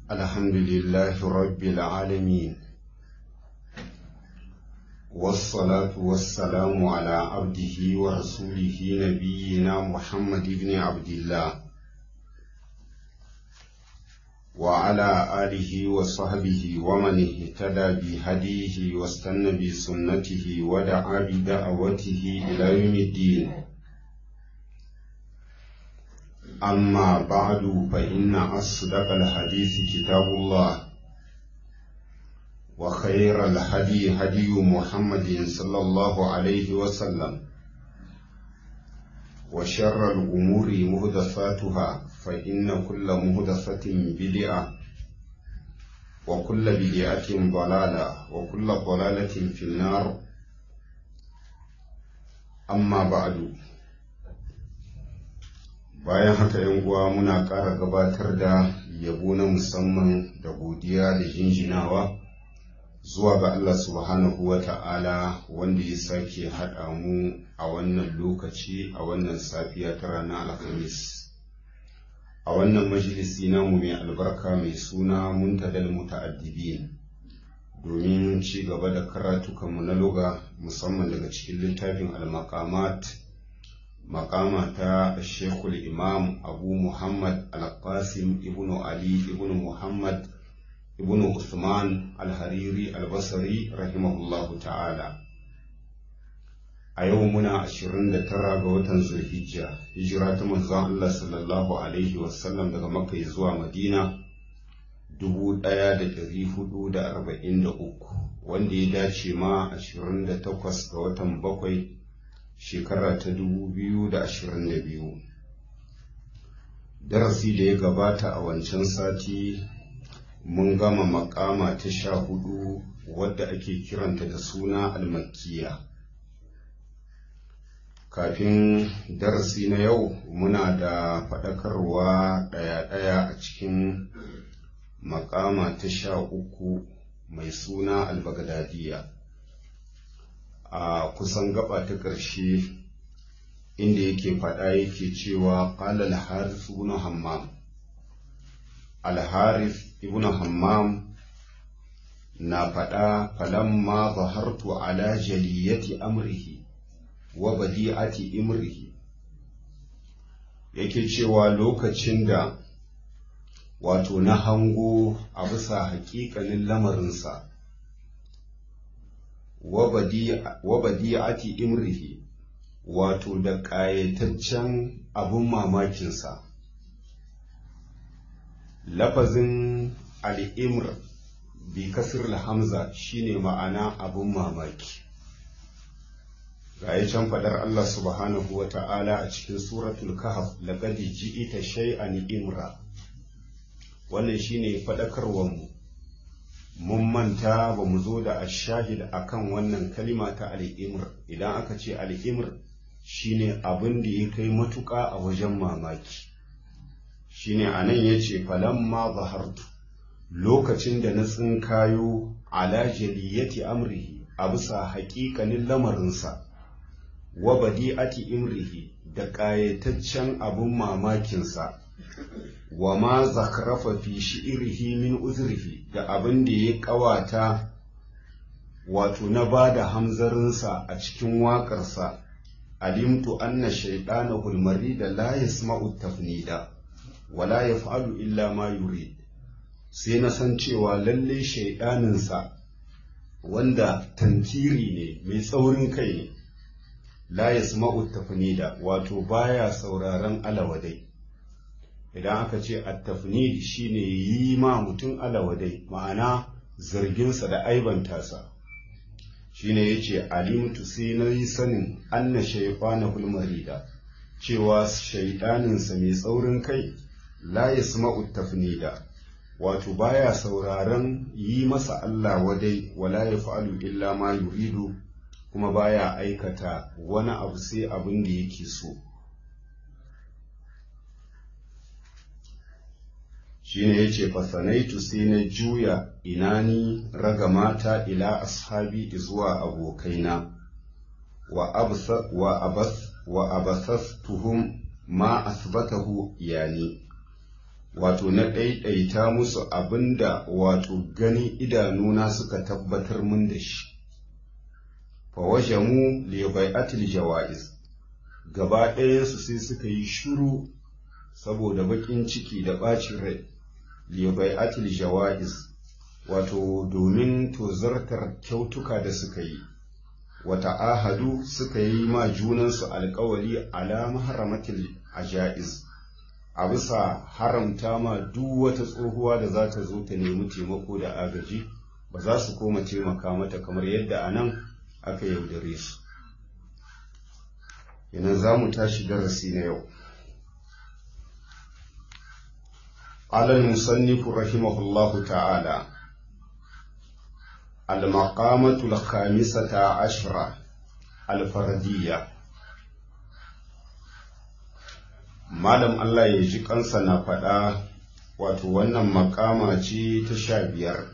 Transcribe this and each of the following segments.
الحمد لله رب العالمين والصلاة والسلام على عبده ورسوله نبينا محمد بن عبد الله وعلى آله وصحبه ومن اهتدى بهديه واستنى بسنته ودعا بدعوته إلى يوم الدين أما بعد فإن أصدق الحديث كتاب الله وخير الهدي هدي محمد صلى الله عليه وسلم وشر الأمور مهدفاتها فإن كل مهدفة بدعة وكل بدعة ضلالة وكل ضلالة في النار أما بعد bayan haka yan uwa muna ƙara gabatar da yabo na musamman da godiya da jinjinawa zuwa ga Allah subhanahu wa ta'ala wanda ya sake haɗa mu a wannan lokaci a wannan safiya ta ranar alhamis a wannan majalisi namu mai albarka mai suna muntadal muta'addibin domin ci gaba da karatukanmu na loga musamman daga cikin littafin al-maqamat makama ta shekul imam abu muhammad al-qasim ibn ali ibn muhammad ibn usman al-hariri al-basri rahimahullahu ta'ala a yau muna 29 ga watan zulhijja hijira ta manzon Allah sallallahu alaihi wasallam daga makka zuwa madina 1443 wanda ya dace ma 28 ga watan bakwai shekara ta dubu biyu da ashirin da biyu darasi da ya gabata a wancan sati mun gama makama ta sha hudu wadda ake kiranta da suna almakiya kafin darasi na yau muna da faɗakarwa ɗaya-ɗaya a cikin makama ta sha uku mai suna albagadadiya a kusan gaba ta ƙarshe inda yake faɗa yake cewa ƙala al-harith ibn hammam al-harith ibn hammam na faɗa falamma zahartu ala jaliyati amrihi wa badi'ati imrihi yake cewa lokacin da wato na hango a bisa haƙiƙanin lamarinsa wa badi'ati imrihi wato da ƙayataccen abin mamakinsa lafazin al'imr bi kasir hamza shine ma'ana abin mamaki ga can faɗar Allah subhanahu wa ta'ala a cikin suratul kahf laqad ji'ita shay'an imra wannan shine faɗakarwarmu mun manta ba mu zo da ashahid akan wannan kalima ta al'imr idan aka ce al'imr shine abin da ya kai matuƙa a wajen mamaki shine anan ya ce falamma zahartu lokacin da na tsinkayo ala jaliyati amrihi a bisa haƙiƙanin lamarinsa wa badi'ati imrihi da ƙayataccen abin mamakinsa wa ma zakarafa fi shi'irihi min uzrihi da abin da ya ƙawata wato na ba da hamzarinsa a cikin waƙarsa alimtu anna shaidana hulmari da la yasma'u tafnida wa la yaf'alu illa ma yurid sai na san cewa lalle shaidaninsa wanda tantiri ne mai tsaurin kai ne la yasma'u tafnida wato baya sauraron alawadai idan aka ce attafnid shine yi ma mutum alawadai ma'ana zarginsa da aibanta shine yace alimtu sai na yi sanin anna shaytana hulmarida cewa shaiɗaninsa mai tsaurin kai la yasma'u tafnida wato baya sauraron yi masa Allah wadai wala yaf'alu illa ma yuridu kuma baya aikata wani abu sai abin da yake so shine yace fasanaitu sai na juya inani raga mata ila ashabi zuwa abokaina wa absa wa abas wa abasastuhum ma asbatahu yani wato na ɗaiɗaita musu abinda wato ganin idanuna suka tabbatar mun da shi fawajamu li bai'atil jawa'iz gaba ɗayansu sai suka yi shuru saboda baƙin ciki da ɓacin rai li bai'atil jawa'iz wato domin tozartar kyautuka da suka yi wata ahadu suka yi ma junansu alkawali ala maharamatil ajaiz a bisa haramta ma duk wata tsohuwa da za ta zo ta nemi taimako da agaji ba za su koma taimaka mata kamar yadda a nan aka yaudare su yana za mu tashi darasi na yau alal musannifu rahimahullahu ta'ala المقامة الخامسة عشرة الفردية Malam Allah ya ji kansa na faɗa wato wannan makama ce ta sha biyar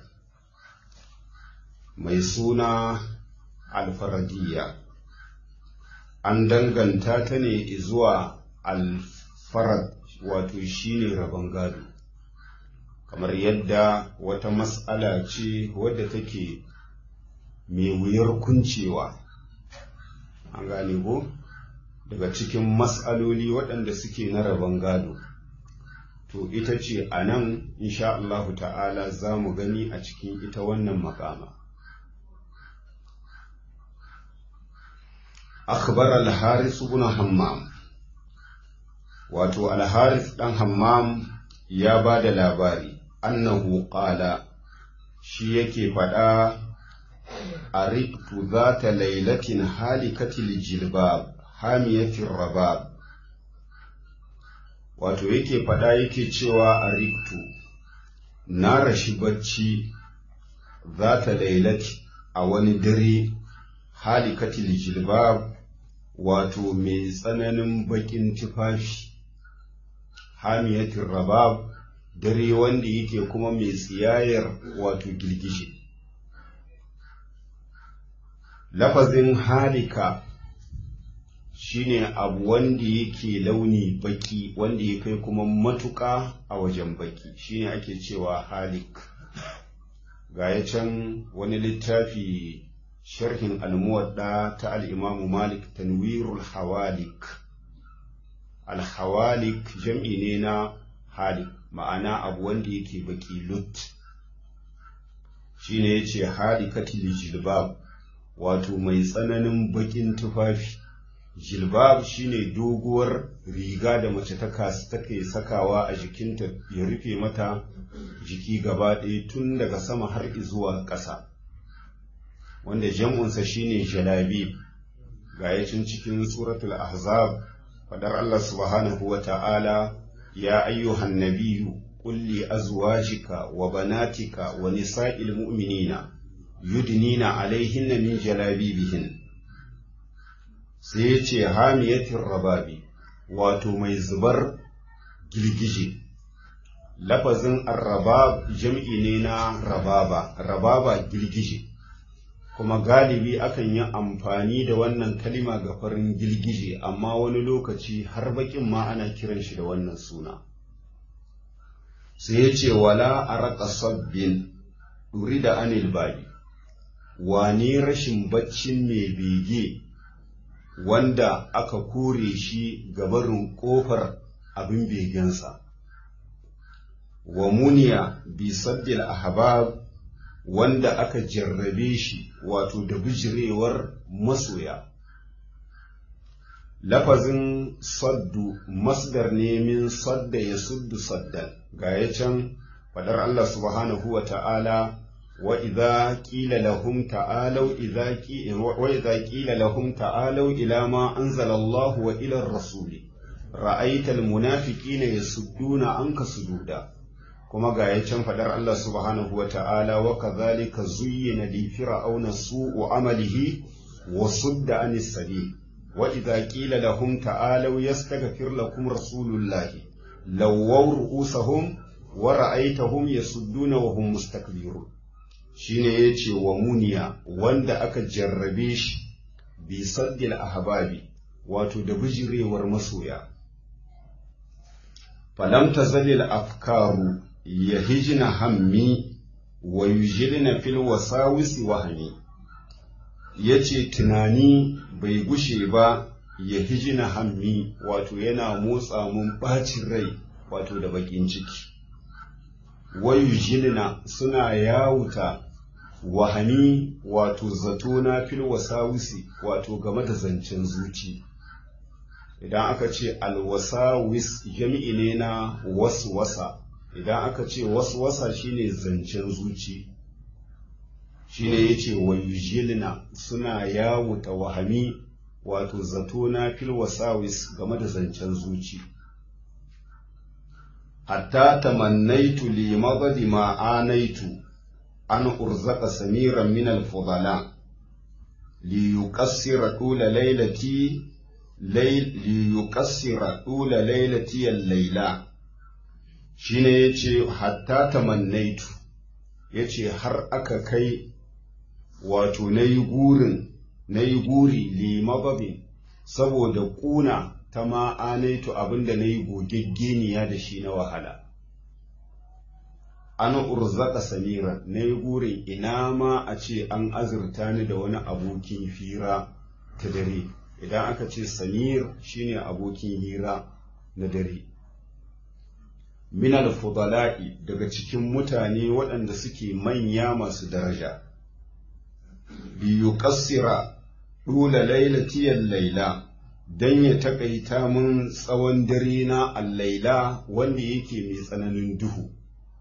mai suna alfaradiyya an danganta ta ne zuwa alfarad wato shine rabon gado kamar yadda wata mas'ala ce wadda take mai wuyar kuncewa an gane ko daga cikin mas'aloli waɗanda suke na rabon gado to ita ce a nan insha Allahu ta'ala za mu gani a cikin ita wannan makama akhbar al-haris ibn hammam wato al-haris dan hammam ya ba da labari annahu qala shi yake faɗa a riktu za ta lailatin halikatil jilbab hamiyatin rabab wato yake faɗa yake cewa a riktu na rashi bacci za ta lailati a wani dare halikatil jilbab wato mai tsananin baƙin tufafi hamiyatin rabab dare wanda yake kuma mai tsiyayar wato girgije lafazin halika shine abu wanda yake launi baki wanda ya kai kuma matuƙa a wajen baki shine ake cewa halik ga ya can wani littafi sharhin almuwadda ta al'imamu malik tanwirul hawalik alhawalik jam'i ne na halik ma'ana abu wanda yake baki lut shine yace halikatil jilbab wato mai tsananin bakin tufafi jilbab shine doguwar riga da mace ta take sakawa a jikinta ya rufe mata jiki gaba ɗaya tun daga sama har zuwa ƙasa wanda jam'unsa shine jalabib ga yacin cikin suratul ahzab fadar Allah subhanahu wa ta'ala يا أيها النبي قل لأزواجك وبناتك ونساء المؤمنين يدنين عليهن من جلابيبهن سيتي هامية الرباب واتو ميزبر جلجيجي لفظ الرباب جمعي نينا ربابا ربابا جلجيجي kuma galibi akan yi amfani da wannan kalima ga farin girgije amma wani lokaci har bakin ma ana kiran shi da wannan suna sai ya ce wala a raka sabbin ɗuri da anil bayi wane rashin baccin mai bege wanda aka kore shi gabarin ƙofar abin begensa wa muniya bi saddil ahbab wanda aka jarrabe shi wato da bijirewar masoya lafazin saddu masdar ne min sadda ya suddu saddan ga ya can fadar Allah subhanahu wa ta'ala wa idza qila lahum ta'alu idza wa idza qila lahum ta'alu ila ma anzala Allah wa ila ar-rasul ra'aita al-munafiqina yasudduna anka sududa kuma ga ya can fadar Allah subhanahu wa ta'ala wa kadhalika zuyyina li fir'auna su'u amalihi wa sudda anis sabil wa idza qila lahum ta'alu yastaghfir lakum rasulullahi lawaw ru'usahum wa ra'aytahum yasudduna wa hum mustakbirun shine yace wa muniya wanda aka jarrabe shi bi saddil ahbabi wato da bijirewar masoya falam tazalil afkaru yahijna hammi wa yujilna fil wasawisi wahmi yace tunani bai gushe ba ya hijina hammi wato yana motsa mun bacin rai wato da bakin ciki wayu jilna suna yawuta wahani wato zato na fil wasawisi wato game da zancen zuci idan aka ce alwasawis jami'i ne na waswasa idan aka ce waswasa shine zancen zuci shine yace wayujilna suna yawuta wahami wato zato na fil wasawis game da zancen zuci hatta tamannaitu li magadi ma anaitu an urzaka samiran min al fudala li yuqassira tula laylati li yuqassira tula laylati al layla shine yace hatta tamannaitu yace har aka kai wato nayi gurin na yi guri limababin saboda ƙuna ta ma'anaitu abinda na yi gogeggeniya da shi na wahala. An urzaka samira na yi gurin ina ma a ce an azurta ni da wani abokin hira ta dare, idan aka ce samir shine abokin hira na dare. Minal fudala'i daga cikin mutane waɗanda suke manya masu daraja. biyu ƙasira ɗula lailatiyar laila don ya taƙaita mun tsawon dare na allaila wanda yake mai tsananin duhu.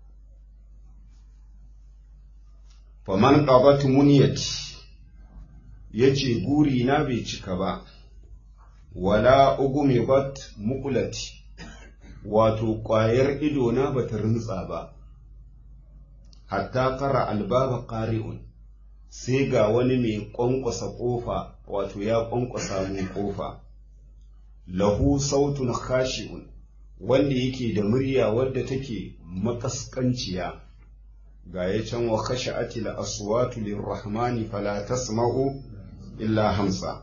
Faman ƙabat muniyati ya ce guri na bai cika ba, wala ugume bat mukulati, wato ƙwayar idona ba ta rintsa ba, hatta ƙara albaba ƙari'un. sai ga wani mai ƙwanƙwasa ƙofa wato ya ƙwanƙwasa mun ƙofa lahu sautun khashi'un wanda yake da murya wadda take makaskanciya ga ya can wa khasha'ati la aswatu lirrahmani fala tasma'u illa hamsa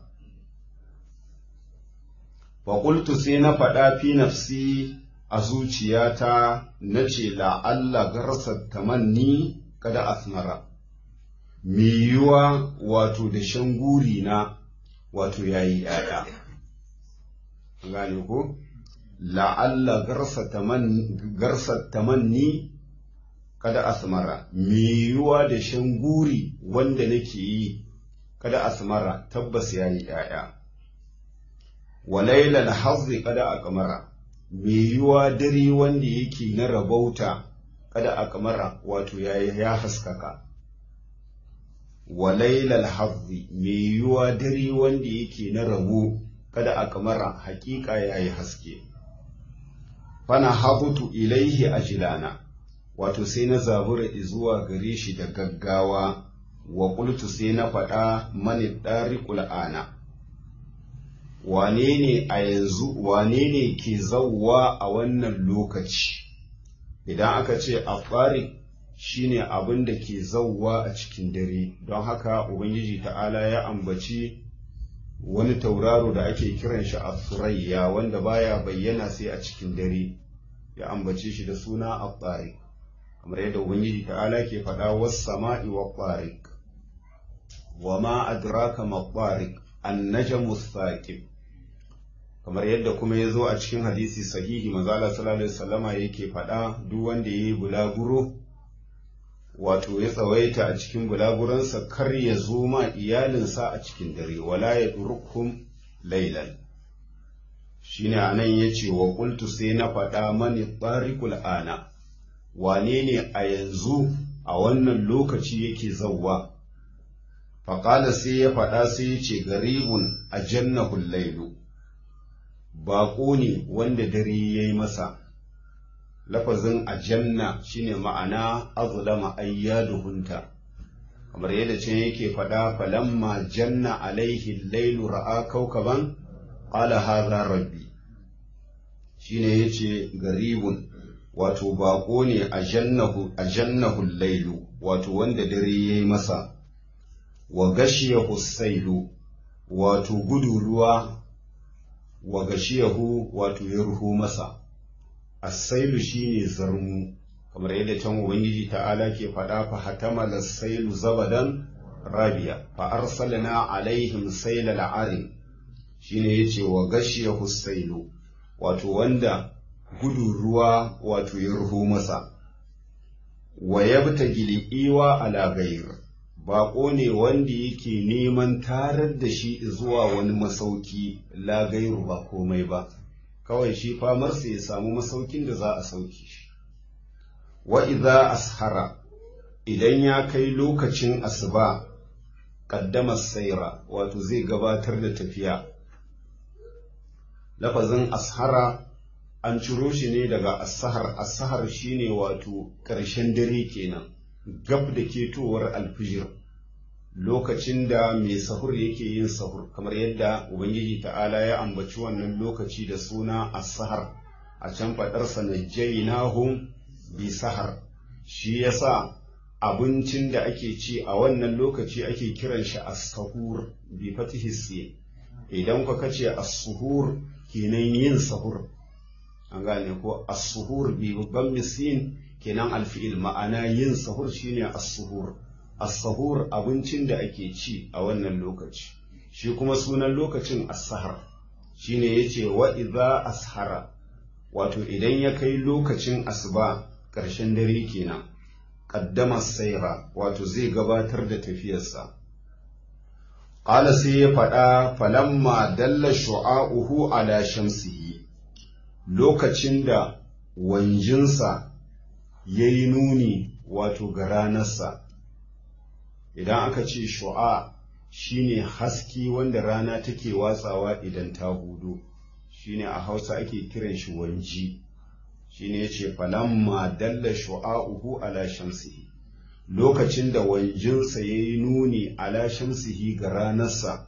fa qultu sai na faɗa fi nafsi a zuciyata nace la'alla garsat tamanni kada asmara mai yiwuwa wato da shan guri na wato ya yi ‘ya'ya. Gane ko? La'alla garsar tamanni kada asmara, mai yiwuwa da shan guri wanda nake yi kada asmara tabbas ya yi ‘ya'ya. Walailal hazzi kada a kamara, mai yiwuwa dare wanda yake na rabauta kada a kamara wato ya haskaka. wa lailal hazzi mai yiwuwa dare wanda yake na rabo kada a kamara hakika ya yi haske fana habutu ilaihi ajilana wato sai na zabura zuwa gare shi da gaggawa wa qultu sai na faɗa mani ɗariƙul ana wane ne a yanzu wane ne ke zauwa a wannan lokaci idan aka ce a shine abin da ke zauwa a cikin dare don haka ubangiji ta'ala ya ambaci wani tauraro da ake kiran shi a surayya wanda baya bayyana sai a cikin dare ya ambace shi da suna a kamar yadda ubangiji ta'ala ke faɗa was sama'i wa tariq wa ma adraka ma tariq an-najmu thaqib kamar yadda kuma ya zo a cikin hadisi sahihi manzo Allah sallallahu alaihi wasallama yake faɗa duk wanda yayi bulaguro wato ya tsawaita a cikin bulaguransa kar ya zo ma iyalinsa a cikin dare wala ya durkum lailan shine anan yace wa qultu sai na faɗa mani tariqul ana wane ne a yanzu a wannan lokaci yake zawwa faƙala sai ya faɗa sai ya ce garibun a jannahul lailu baƙo ne wanda dare ya yi masa lafazin ajanna shine ma'ana azlama ayyaduhunta kamar yadda can yake faɗa falamma janna alaihi lailu ra'a kaukaban qala hadha rabbi shine yace garibun wato baƙo ne a jannahu a jannahu lailu wato wanda dare yayi masa wa gashiyahu sailu wato gudu ruwa wa gashiyahu wato ya ruhu masa as-sailu shine zarmu kamar yadda can ubangiji ta'ala ke faɗa fa hatamala sailu zabadan rabiya fa arsalna alaihim saila al'arim shine yace wa gashiyahu sailu wato wanda gudun ruwa wato ya ruho masa wa yabta gili'iwa ala gair baƙo ne wanda yake neman tarar da shi zuwa wani masauki la gairu ba komai ba kawai shi famarsa ya samu masaukin da za a sauke shi wa idza ashara idan ya kai lokacin asuba qaddama saira wato zai gabatar da tafiya lafazin ashara an ciro shi ne daga asahar asahar shine wato ƙarshen dare kenan gab da ketowar alfijir lokacin da mai sahur yake yin sahur kamar yadda ubangiji ta'ala ya ambaci wannan lokaci da suna asahar a can faɗarsa na jainahum bi sahar shi yasa abincin da ake ci a wannan lokaci ake kiran shi as-sahur bi fatihi sin idan ka kace as-suhur kenan yin sahur an gane ko as-suhur bi babban misin kenan alfi'il ma'ana yin sahur shine as-suhur as-sahur abincin da ake ci a wannan lokaci shi kuma sunan lokacin as-sahar shine yace wa idza ashara wato idan ya kai lokacin asuba ƙarshen dare kenan qaddama saira wato zai gabatar da tafiyarsa qala sai ya faɗa falamma dalla shu'a'uhu ala shamsihi lokacin da wanjinsa ya yi nuni wato ga ranarsa idan aka ce shu'a shine haski wanda rana take watsawa idan ta hudu shine a hausa ake kiran shi wanji shine ya ce falamma dalla shu'a'uhu ala shamsihi lokacin da wanjinsa ya yi nuni ala shamsihi ga ranarsa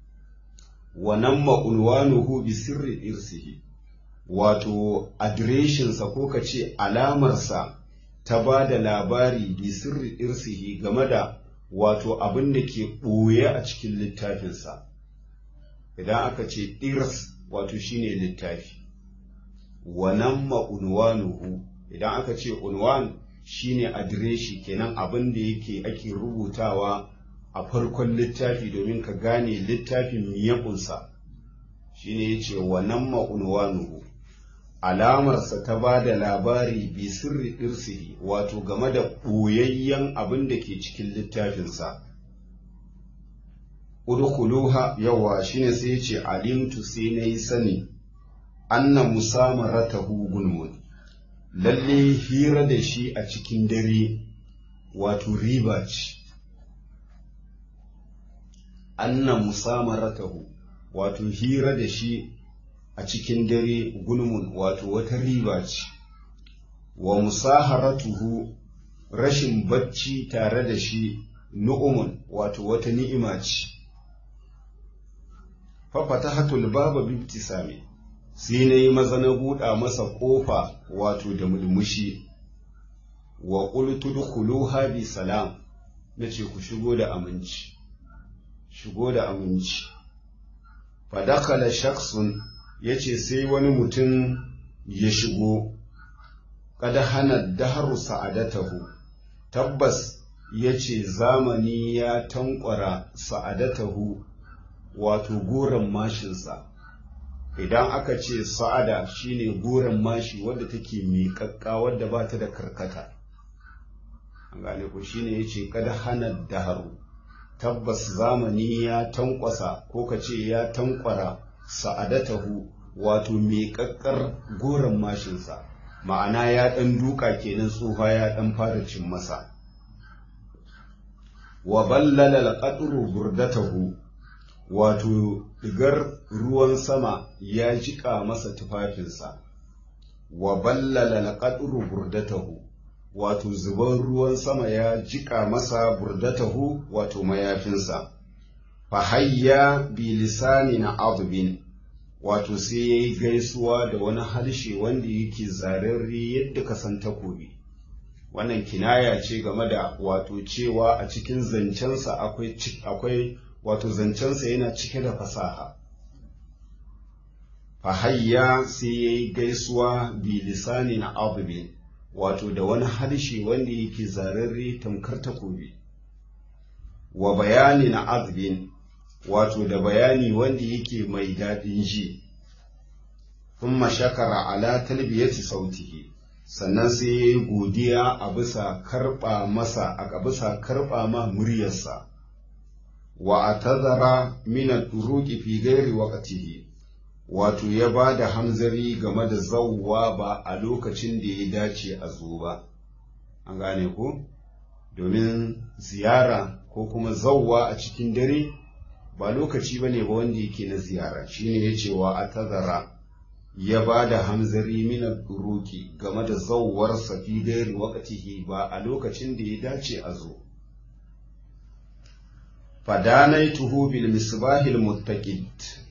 wa namma unwanuhu bi sirri irsihi wato adireshinsa ko ka ce alamarsa ta ba da labari bi sirri irsihi game da wato abin da ke ɓoye a cikin littafinsa idan aka ce irs wato shine littafi wannan ma'unwanuhu idan aka ce unwan shine adireshi kenan abin da yake ake rubutawa a farkon littafi domin ka gane littafin miyakunsa shine ya ce wannan ma'unwanuhu alamarsa ta ba da labari bi sirri irsihi wato game da ɓoyayyen abin da ke cikin littafinsa udkhuluha yawa shine sai yace alimtu sai nayi sani anna musamaratahu gulmun lalle hira da shi a cikin dare wato riba ce anna musamaratahu wato hira da shi a cikin dare gulmun wato wata riba ce wa musaharatuhu rashin bacci tare da shi nu'umun wato wata ni'ima ce fafatahatul baba bibtisami sai na yi maza na buɗa masa ƙofa wato da mulmushi wa qultu dukhuluha bi salam nace ku shigo da aminci shigo da aminci fa dakhala shakhsun yace sai wani mutum ya shigo kada hana daharu sa'adatahu tabbas yace zamani ya tankwara sa'adatahu wato goron mashinsa idan aka ce sa'ada shine goron mashi wadda take miƙaƙƙa wadda ba ta da karkata an gane ku shine yace kada hana daharu tabbas zamani ya tankwasa ko ka ce ya tankwara sa'adatahu wato miƙaƙƙar goron mashinsa ma'ana ya ɗan duka kenan tsufa ya ɗan fara cin masa wa ballala al burdatahu wato digar ruwan sama ya jiƙa masa tufafinsa wa ballala laqadru burdatahu wato zuban ruwan sama ya jiƙa masa burdatahu wato mayafinsa fa hayya bi lisanin adbin wato sai yayi gaisuwa da wani harshe wanda yake zararre yadda ka san takobi wannan kinaya ce game da wato cewa a cikin zancensa akwai akwai wato zancensa yana cike da fasaha fahayya sai ya yi gaisuwa bi lisanin adubin wato da wani harshe wanda yake zararre tamkar takobi wa bayanin adubin wato da bayani wanda yake mai daɗin ji thumma shakara ala talbiyati sautihi sannan sai ya yi godiya a bisa karɓa masa a bisa karɓa ma muryarsa wa a tazara minan turuki fi gairi waƙatihi wato ya ba da hamzari game da zauwa ba a lokacin da ya dace a zo ba an gane ku domin ziyara ko kuma zauwa a cikin dare ba lokaci ba ne ba wanda yake na ziyara shine ya ce wa a tazara ya ba da hamzari minan turuki game da zauwar fi gairi waƙatihi ba a lokacin da ya dace a zo فدانيته بالمصباح المتقد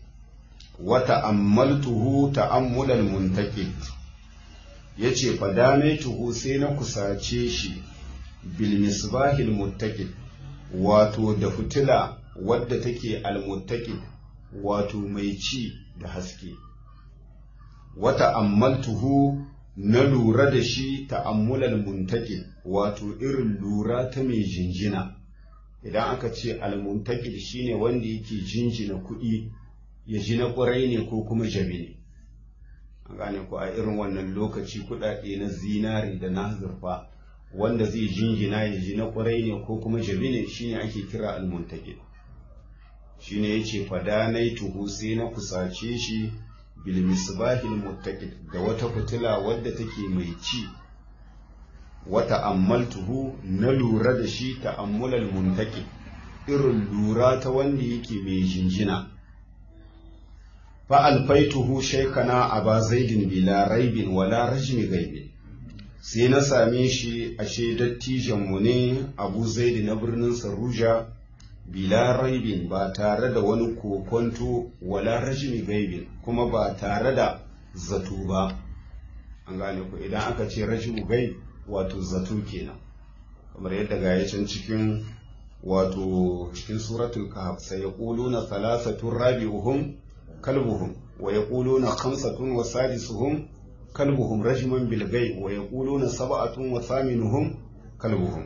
وتأملته تأمل المنتقد yace fadanaituhu sai na kusace shi bil misbahil muttaqid wato da fitila wadda take al muttaqid wato mai ci da haske wata ammaltuhu na lura da shi ta'ammulal muntaqid wato irin lura ta mai jinjina idan aka ce almuntakil shine wanda yake jinjina kuɗi ya ji na ƙwarai ne ko kuma jabi ne an gane ku a irin wannan lokaci kuɗaɗe na zinari da na zurfa wanda zai jinjina ya ji na ƙwarai ne ko kuma jabi ne shine ake kira almuntakil shine yace fadanai tuhu sai na kusace shi bil misbahil muttaqid da wata fitila wadda take mai ci wata ammaltuhu na lura da shi ta'ammulal muntaki irin lura ta wanda yake mai jinjina fa alfaituhu shaykana aba zaidin bila raibin wala rajmi gaibin sai na same shi a dattijan mu ne abu zaidi na birnin saruja bila raibin ba tare da wani kokonto wala rajmi gaibin kuma ba tare da zato ba an gane ku idan aka ce rajmu gaib wato zato kenan kamar yadda ga can cikin wato cikin suratul kahf sai yaquluna thalathatun rabi'uhum kalbuhum wa yaquluna khamsatun wa sadisuhum kalbuhum rajman bil ghaib wa yaquluna sab'atun wa thaminuhum kalbuhum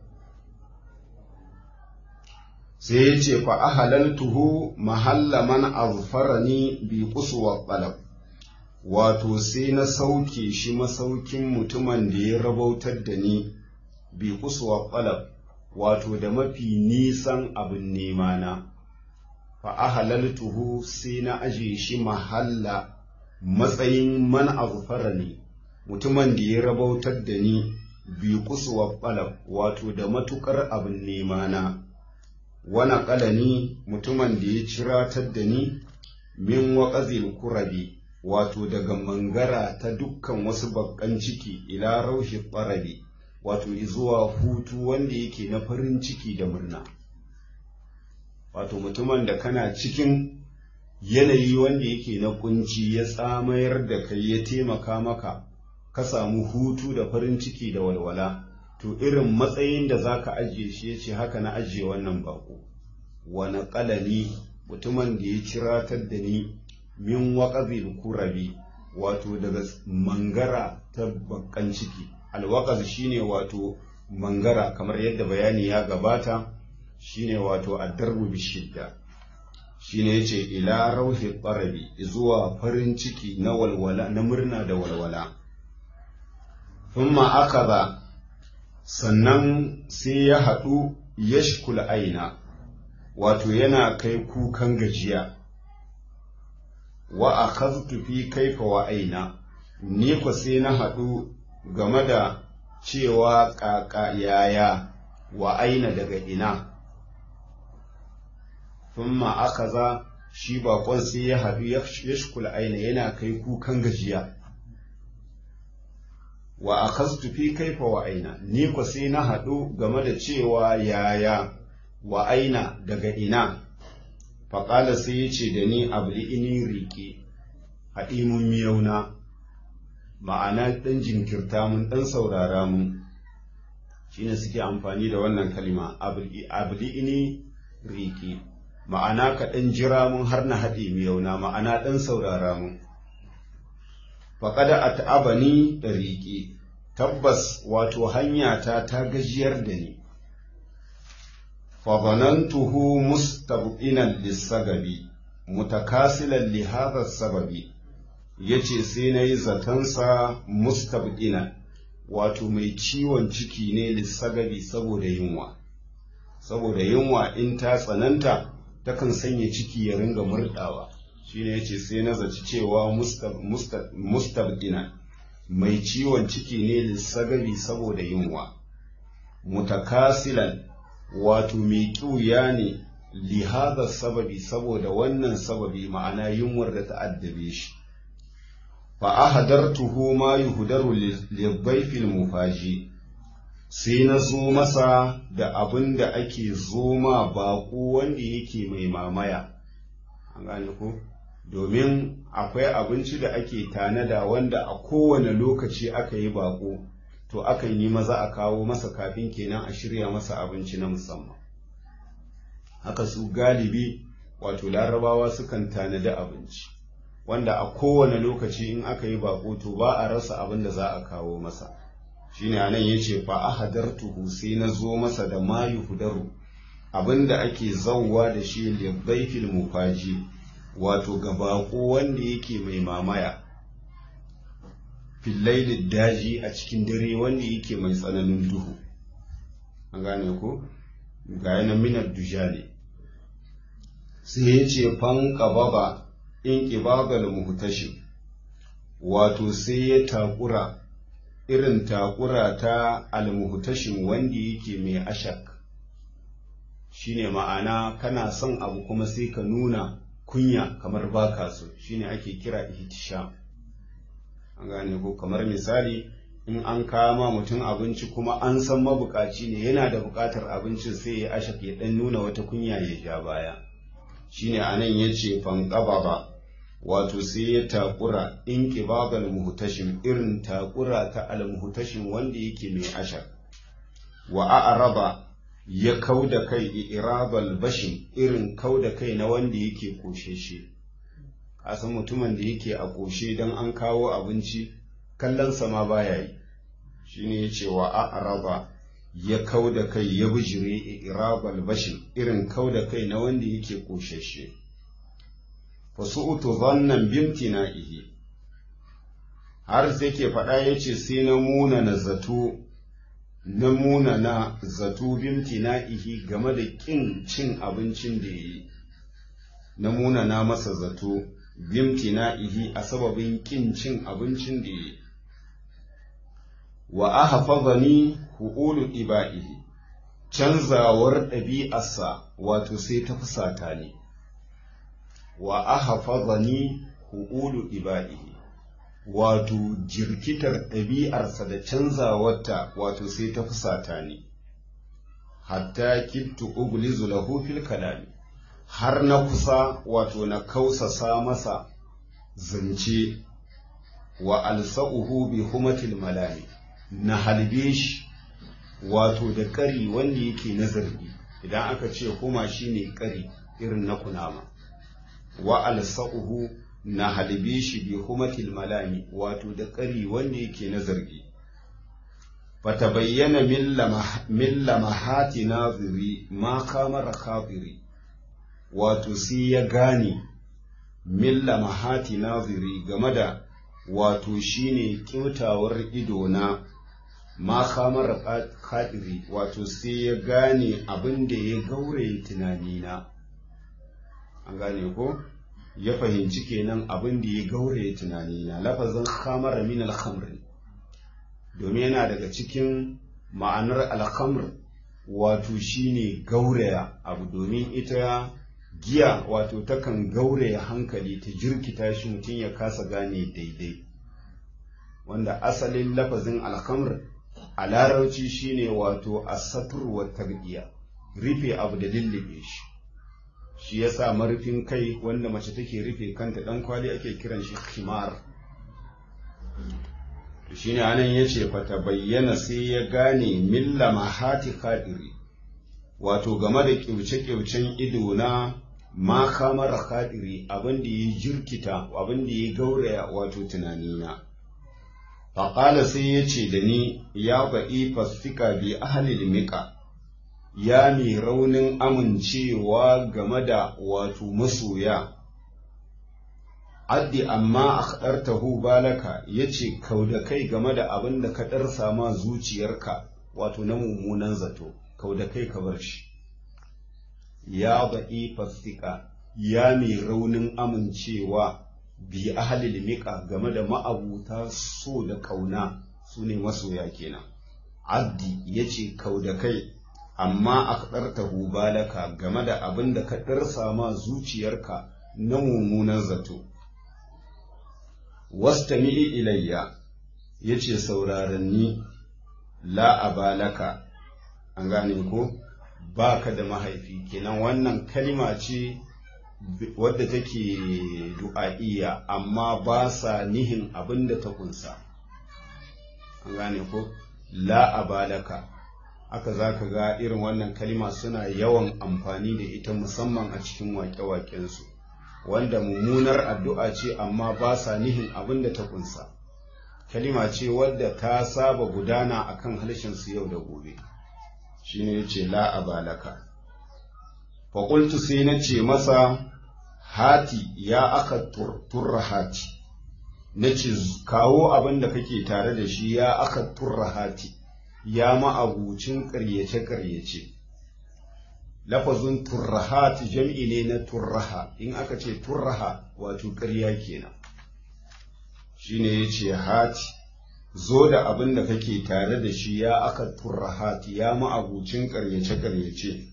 sai ya ce fa ahalaltuhu mahalla man azfarani bi quswa talab wato sai na sauke shi masaukin mutumin da ya rabautar da ni bi kusuwa falab wato da mafi nisan abin nema na fa ahalaltuhu sai na aje shi mahalla matsayin man azfara ne mutumin da ya rabautar da ni bi kusuwa falab wato da matukar abin nema na wana kalani mutumin da ya ciratar da ni min waƙazil kurabi wato daga mangara ta dukkan wasu bakkan ciki ila raushi ɓarabi wato zuwa hutu wanda yake na farin ciki da murna wato mutumin da kana cikin yanayi wanda yake na kunci ya tsamayar da kai ya taimaka maka ka samu hutu da farin ciki da walwala to irin matsayin da za ka ajiye shi ya ce haka na ajiye wannan bako wani ƙalani mutumin da ya ciratar da ni min waƙazil kurabi wato daga mangara ta bakan ciki alwaƙaz shine wato mangara kamar yadda bayani ya gabata shine wato addarbu bishidda shine yace ila rauhi qarabi zuwa farin ciki na walwala na murna da walwala thumma akaza sannan sai ya haɗu yashkul aina wato yana kai kukan gajiya wa akhadtu fi kaifa wa aina ni ko sai na haɗu game da cewa ƙaƙa yaya wa aina daga ina thumma akaza shi baƙon sai ya haɗu ya shukula aina yana kai kukan gajiya wa akhadtu fi kaifa wa aina ni ko sai na haɗu game da cewa yaya wa aina daga ina faƙala sai ya ce da ni abu ini riƙe haɗi mun miyauna ma'ana ɗan jinkirta mun ɗan saurara mun shine suke amfani da wannan kalima abu ini riƙe ma'ana ka ɗan jira mun har na haɗe miyauna ma'ana ɗan saurara mun faƙada a ta'abani da riƙe tabbas wato hanyata ta gajiyar da ni fadhanantuhu mustabqinan lissagabi mutakasilan li hadha sababi yace sai nayi zatansa mustabqinan wato mai ciwon ciki ne lissagabi saboda yunwa saboda yunwa in ta tsananta takan sanya ciki ya ringa murdawa shine yace sai na zaci cewa mustabqinan mai ciwon ciki ne lissagabi saboda yunwa mutakasilan wato mai ƙiuya ne lihazar sababi saboda wannan sababi ma'ana yunwar da ta addabe shi fa ahadartuhu ma yuhdaru lidhayfil mufaji sai na zo masa da abin da ake zoma baƙo wanda yake mai mamaya an gane ko domin akwai abinci da ake tanada wanda a kowane lokaci aka yi baƙo to akan yi maza a kawo masa kafin kenan a shirya masa abinci na musamman haka su galibi wato larabawa sukan tanadi abinci wanda a kowane lokaci in aka yi bako to ba a rasa abin da za a kawo masa shine anan yace fa ahadartuhu sai na zo masa da mayu hudaru abin da ake zauwa da shi libbaifil mufaji wato ga bako wanda yake mai mamaya fillailin daji a cikin dare wanda yake mai tsananin duhu an gane ko ga yana minar dujali sai ya ce fan ƙababa in ƙibagal muhtashin wato sai ya takura irin takura ta almuhtashin wanda yake mai ashak shine ma'ana kana son abu kuma sai ka nuna kunya kamar baka so shine ake kira ihtisham an gane ko kamar misali in an kama mutum abinci kuma an san mabukaci ne yana da bukatar abincin sai ya ashak ya dan nuna wata kunya ya ja baya shine anan yace fanqaba ba wato sai ya takura in qibabal muhtashim irin takura ta al muhtashim wanda yake mai ashak wa a'raba ya kauda kai irabal bashin irin kauda kai na wanda yake kosheshe kasan mutumin da yake a ƙoshe don an kawo abinci kallonsa ma baya yi shi ne ya ce wa a'raba ya kau da kai ya bijire irabal bashin irin kau da kai na wanda yake ƙoshashe fasu'utu zannan bimtina ihi har sai ke faɗa ya ce sai na muna na zato na muna na zato bimtina ihi game da ƙin cin abincin da ya yi na muna na masa zato bimtina'ihi a sababin kin cin abincin da yi wa ahfazani hu'ulu iba'ihi canzawar ɗabi'arsa wato sai ta fusata ne wa ahfazani hu'ulu iba'ihi wato jirkitar ɗabi'arsa da canzawarta wato sai ta fusata ne hatta kittu uglizu lahu fil kalami har na kusa wato na kausasa masa zance wa alsa'uhu bi humatil malami na halbe shi wato da ƙari wanda yake na zargi idan aka ce huma shine ƙari irin na kunama wa alsa'uhu na halbe shi bi humatil malami wato da ƙari wanda yake na zargi fatabayyana min lamahati naziri ma kamara khabiri wato sai ya gane milla mahati naziri game da wato shine kyautawar ido na ma kamar kadiri wato sai ya gane abin da ya gauraye tunanina an gane ko ya fahimci kenan abin da ya gauraye tunanina lafazin khamara min alhamr domin yana daga cikin ma'anar alhamr wato shine gauraya abu domin ita giya wato takan gauraya hankali ta jirkita shi mutum ya kasa gane daidai wanda asalin lafazin alhamr a larauci shine wato asatur wa tarbiya rufe abu da lullube shi shi yasa marufin kai wanda mace take rufe kanta dan kwali ake kiran shi khimar to shine anan yace fata bayyana sai ya gane milla mahati kadiri wato game da kyauce-kyaucen ido na ma kamara kadiri abin da ya jirkita abin da ya gauraya wato tunanina faƙala sai ya ce da ni ya ba'i fasika bi ahalil miƙa ya mai raunin amincewa game da wato masoya addi amma akhdartahu balaka yace kauda kai game da abin da ka darsa ma zuciyarka wato na mummunan zato kauda kai ka bar shi ya ba'i fasika ya mai raunin amincewa bi ahalil miƙa game da ma'abuta so da ƙauna su ne masoya kenan addi ya ce kau da kai amma a kaɗarta balaka game da abin da ka ɗarsa ma zuciyarka na mummunan zato wasta mi'i ilayya ya ce sauraranni la'abalaka an gane ko ba ka da mahaifi kenan wannan kalima ce wadda take du'a'iyya amma ba sa nihin abin da ta kunsa an gane ko la abalaka aka za ka ga irin wannan kalima suna yawan amfani da ita musamman a cikin waƙe-waƙensu wanda mummunar addu'a ce amma ba sa nihin abin da ta kunsa kalima ce wadda ta saba gudana akan harshensu yau da gobe shine yace la abalaka faƙultu sai na ce masa hati ya aka turra hati na ce kawo abin da kake tare da shi ya aka turra hati ya ma'abucin ƙaryace-ƙaryace lafazin turrahat jam'i ne na turraha in aka ce turraha wato ƙarya kenan shine ya ce hati zo da abin da kake tare da shi ya aka turrahati ya ma'abucin ƙaryace-ƙaryace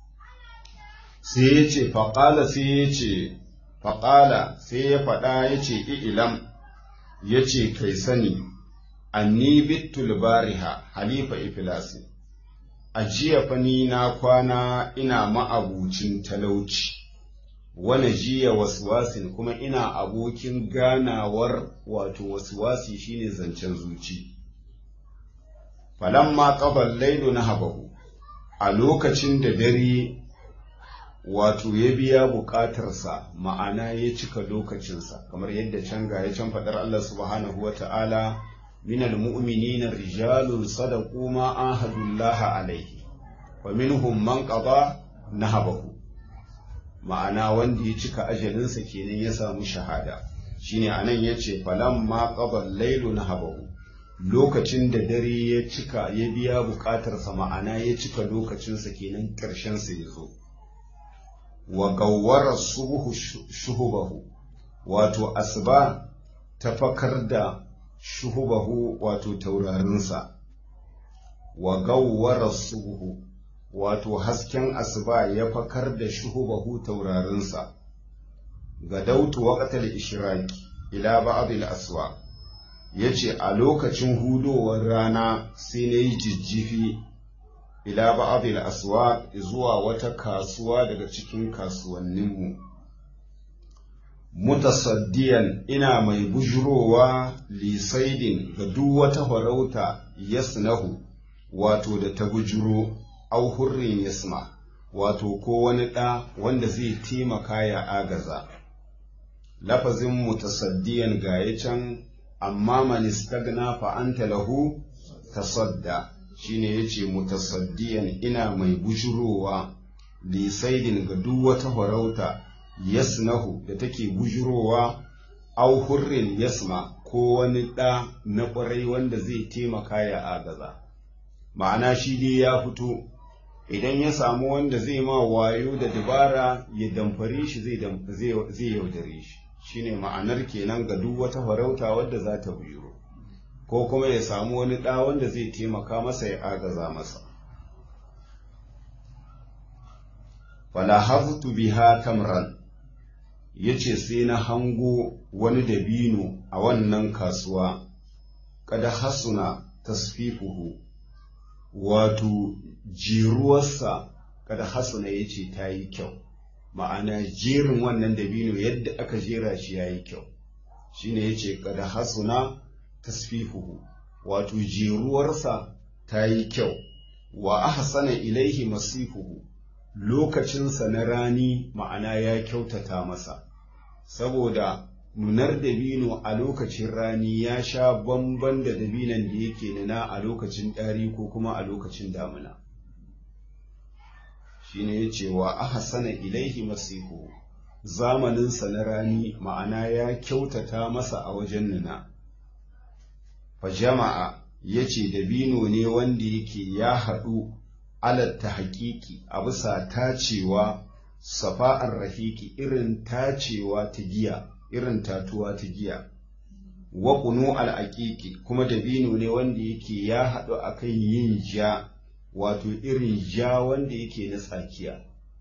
sai ya ce faƙala sai ya ce faƙala sai ya faɗa ya ce ilam ya ce kai sani anni bittul bariha halifa ifilasi a jiya fa ni na kwana ina ma'abucin talauci wani jiya waswasin kuma ina abokin ganawar wato waswasi shine zancen zuci falamma qabal lailu na habahu a lokacin da dare wato ya biya buƙatarsa ma'ana ya cika lokacinsa kamar yadda can ga ya can faɗar Allah subhanahu wa ta'ala minal mu'minina rijalun sadaqu ma ahadullaha alaihi wa minhum man qada nahabahu ma'ana wanda ya cika ajalinsa kenan ya samu shahada shine anan yace falamma qada lailu nahabahu lokacin da dare ya cika ya biya buƙatarsa ma'ana ya cika lokacinsa kenan ƙarshen sa ya zo wa gawwara subuhu shuhubahu wato asuba ta fakar da shuhubahu wato taurarinsa wa gawwara subuhu wato hasken asuba ya fakar da shuhubahu taurarinsa ga dautu waqtal ishraqi ila ba'd al-aswa yace a lokacin hudowar rana sai nayi jijjifi ila ba'dil aswaq zuwa wata kasuwa daga cikin kasuwanninmu mutasaddiyan ina mai bujurowa lisaidin ga duk wata farauta yasnahu wato da ta bujuro au hurrin yasma wato ko wani ɗa wanda zai taimaka ya agaza lafazin mutasaddiyan ga can amma man istagna fa anta lahu tasadda shine yace mutasaddiyan ina mai bujurowa lisaidin ga duk wata farauta yasnahu da take bujurowa au hurrin yasma ko wani ɗa na ƙwarai wanda zai taimaka ya agaza ma'ana shi dai ya fito idan ya samu wanda zai ma wayo da dabara ya damfare shi zai yaudare shi shine ma'anar kenan ga duk wata farauta wadda za ta bujuro ko kuma ya samu wani ɗa wanda zai taimaka masa ya agaza masa fala haftu biha tamran yace sai na hango wani dabino a wannan kasuwa kada hasuna tasfifuhu wato jiruwarsa kada hasuna yace ta yi kyau ma'ana jerin wannan dabino yadda aka jera shi ya yi kyau shine yace kada hasuna tasfifuhu wato jeruwarsa ta yi kyau wa ahsana ilaihi masifuhu lokacinsa na rani ma'ana ya kyautata masa saboda nunar dabino a lokacin rani ya sha bamban da dabinan da yake nuna a lokacin ɗari ko kuma a lokacin damuna shine ya ce wa ahsana ilaihi masihu zamaninsa na rani ma'ana ya kyautata masa a wajen nuna fa jama'a ya ce dabino ne wanda yake ya haɗu alatta haƙiƙi a bisa tacewa safa'ar rahiki irin tacewa ta giya irin tatuwa ta giya wa kunu al'aƙiƙi kuma dabino ne wanda yake ya haɗu akan yin ja wato irin ja wanda yake na tsakiya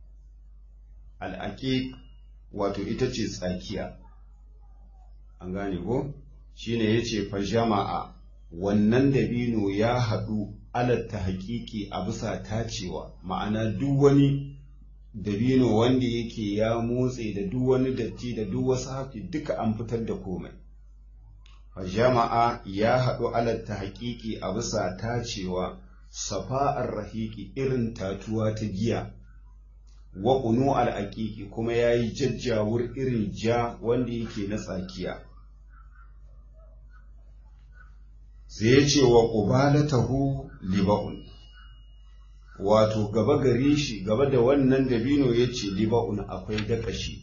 al'aƙiƙ wato ita ce tsakiya an gane ko shine yace fa jama'a wannan dabino ya haɗu alatta haƙiƙi a bisa tacewa ma'ana duk wani dabino wanda yake ya motse da duk wani datti da duk wasu hafi duka an fitar da komai jama'a ya haɗu alatta haƙiƙi a bisa tacewa safa'ar rahiki irin tatuwa ta giya wa ƙunu al'aƙiƙi kuma ya yi jajjawur irin ja wanda yake na tsakiya sai ya ce wa ƙubalatahu liba'un wato gaba gare shi gaba da wannan dabino ya ce liba'un akwai dakashi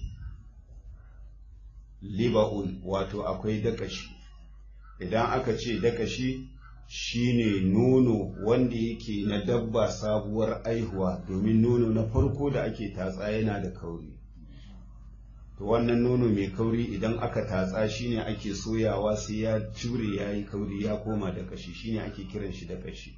liba'un wato akwai dakashi idan aka ce dakashi shine nono wanda yake na dabba sabuwar aihuwa domin nono na farko da ake tatsa yana da kauri to wannan nono mai kauri idan aka tatsa shine ake soyawa sai ya jure ya yi kauri ya koma da kashi shine ake kiran shi da kashi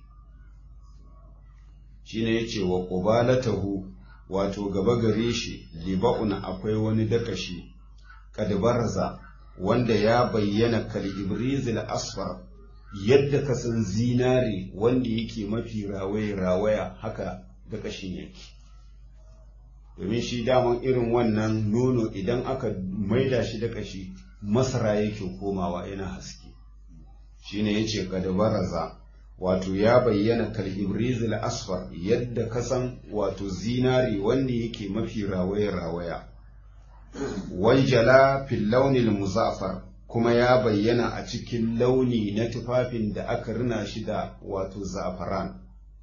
shine yace wa qubalatahu wato gaba gare shi liba'un akwai wani dakashi kadbarza wanda ya bayyana kal ibrizil asfar yadda ka san zinare wanda yake mafi rawaye rawaya haka dakashin yake domin shi daman irin wannan nono idan aka maida shi da kashi masara yake komawa yana haske shine yace kadbaraza wato ya bayyana kal ibrizil asfar yadda kasan wato zinari wanda yake mafi rawaya rawaya wanjala fil launil muzaffar kuma ya bayyana a cikin launi na tufafin da aka rina shi da wato zafaran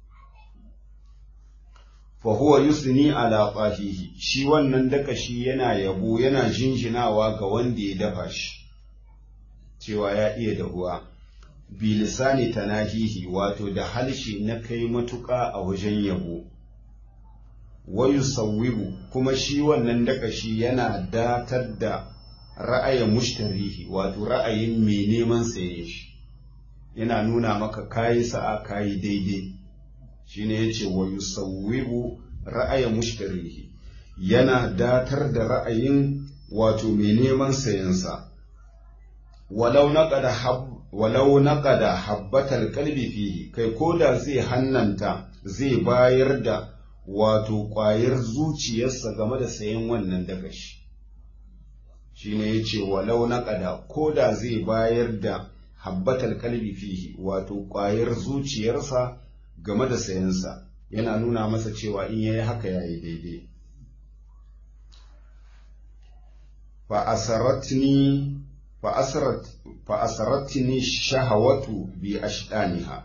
fa huwa yusni ala qahihi shi wannan dakashi yana yabo yana jinjinawa ga wanda ya dafa shi cewa ya iya dahuwa bilisani tanahihi wato da halshe na kai matuƙa a wajen yabo wayu sauwibu kuma shi wannan dakashi yana datar da ra'ayin mushtarihi wato ra'ayin mai neman saye shi yana nuna maka kayi sa'a kayi daidai shine yace wayu sauwibu ra'ayin mushtarihi yana datar da ra'ayin wato mai neman sayensa walau naqada hab walau naqada habbatal qalbi fihi kai koda zai hannanta zai bayar da wato ƙwayar zuciyarsa game da sayan wannan dagashi shine yace walau naqada koda zai bayar da habbatal qalbi fihi wato ƙwayar zuciyarsa game da sayansa yana nuna masa cewa in yayi haka yayi daidai fa asaratni fa asaratni shahawatu bi ashdaniha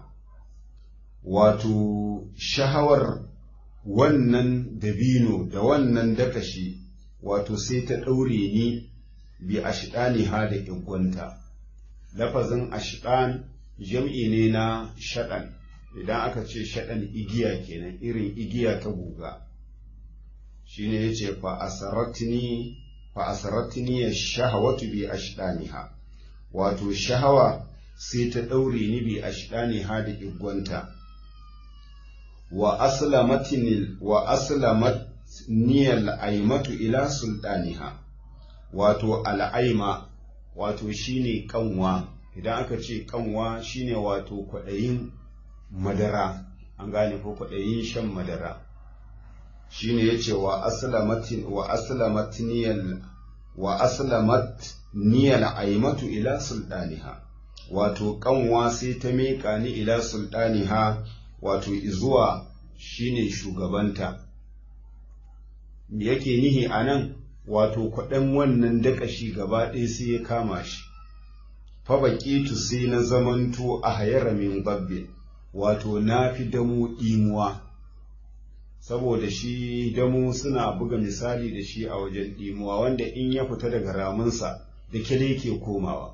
wato shahawar wannan dabino da wannan dakashi wato sai ta ɗaure ni bi ashdaniha da igwanta lafazin ashdan jam'i ne na shaɗan idan aka ce shaɗan igiya kenan irin igiya ta guga shine yace fa asaratni fa asaratni shahawatu bi ashdaniha wato shahawa sai ta daure ni bi ashdaniha da igwanta wa aslamatin wa aslamat niyal aimatu ila sultaniha wato al'aima wato shine kanwa idan aka ce kanwa shine wato kwaɗayin madara an gane ko kwaɗayin shan madara shine yace wa aslamatin wa aslamat niyal wa aslamat niyal aimatu ila sultaniha wato kanwa sai ta miƙa ni ila sultaniha wato izuwa shine shugabanta yake nihi anan wato kwaɗan wannan dakashi gaba ɗaya sai ya kama shi fa baƙitu sai na zamanto a hayara min babbe wato na fi damu ɗimuwa saboda shi damu suna buga misali da shi a wajen ɗimuwa wanda in ya fita daga ramunsa da kyale ke komawa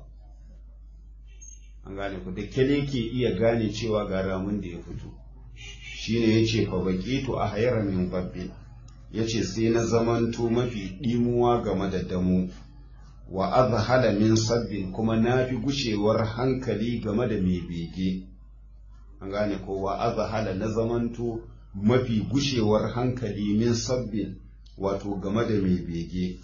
an gane ku da kyale ke iya gane cewa ga ramun da ya fito shine ya ce fa baƙitu a hayara min babbe ya ce sai na zamanto mafi ɗimuwa game da damu wa azhala min sabbin kuma na fi gushewar hankali game da mai bege an gane ko wa azhala na zamanto mafi gushewar hankali min sabbin wato game da mai bege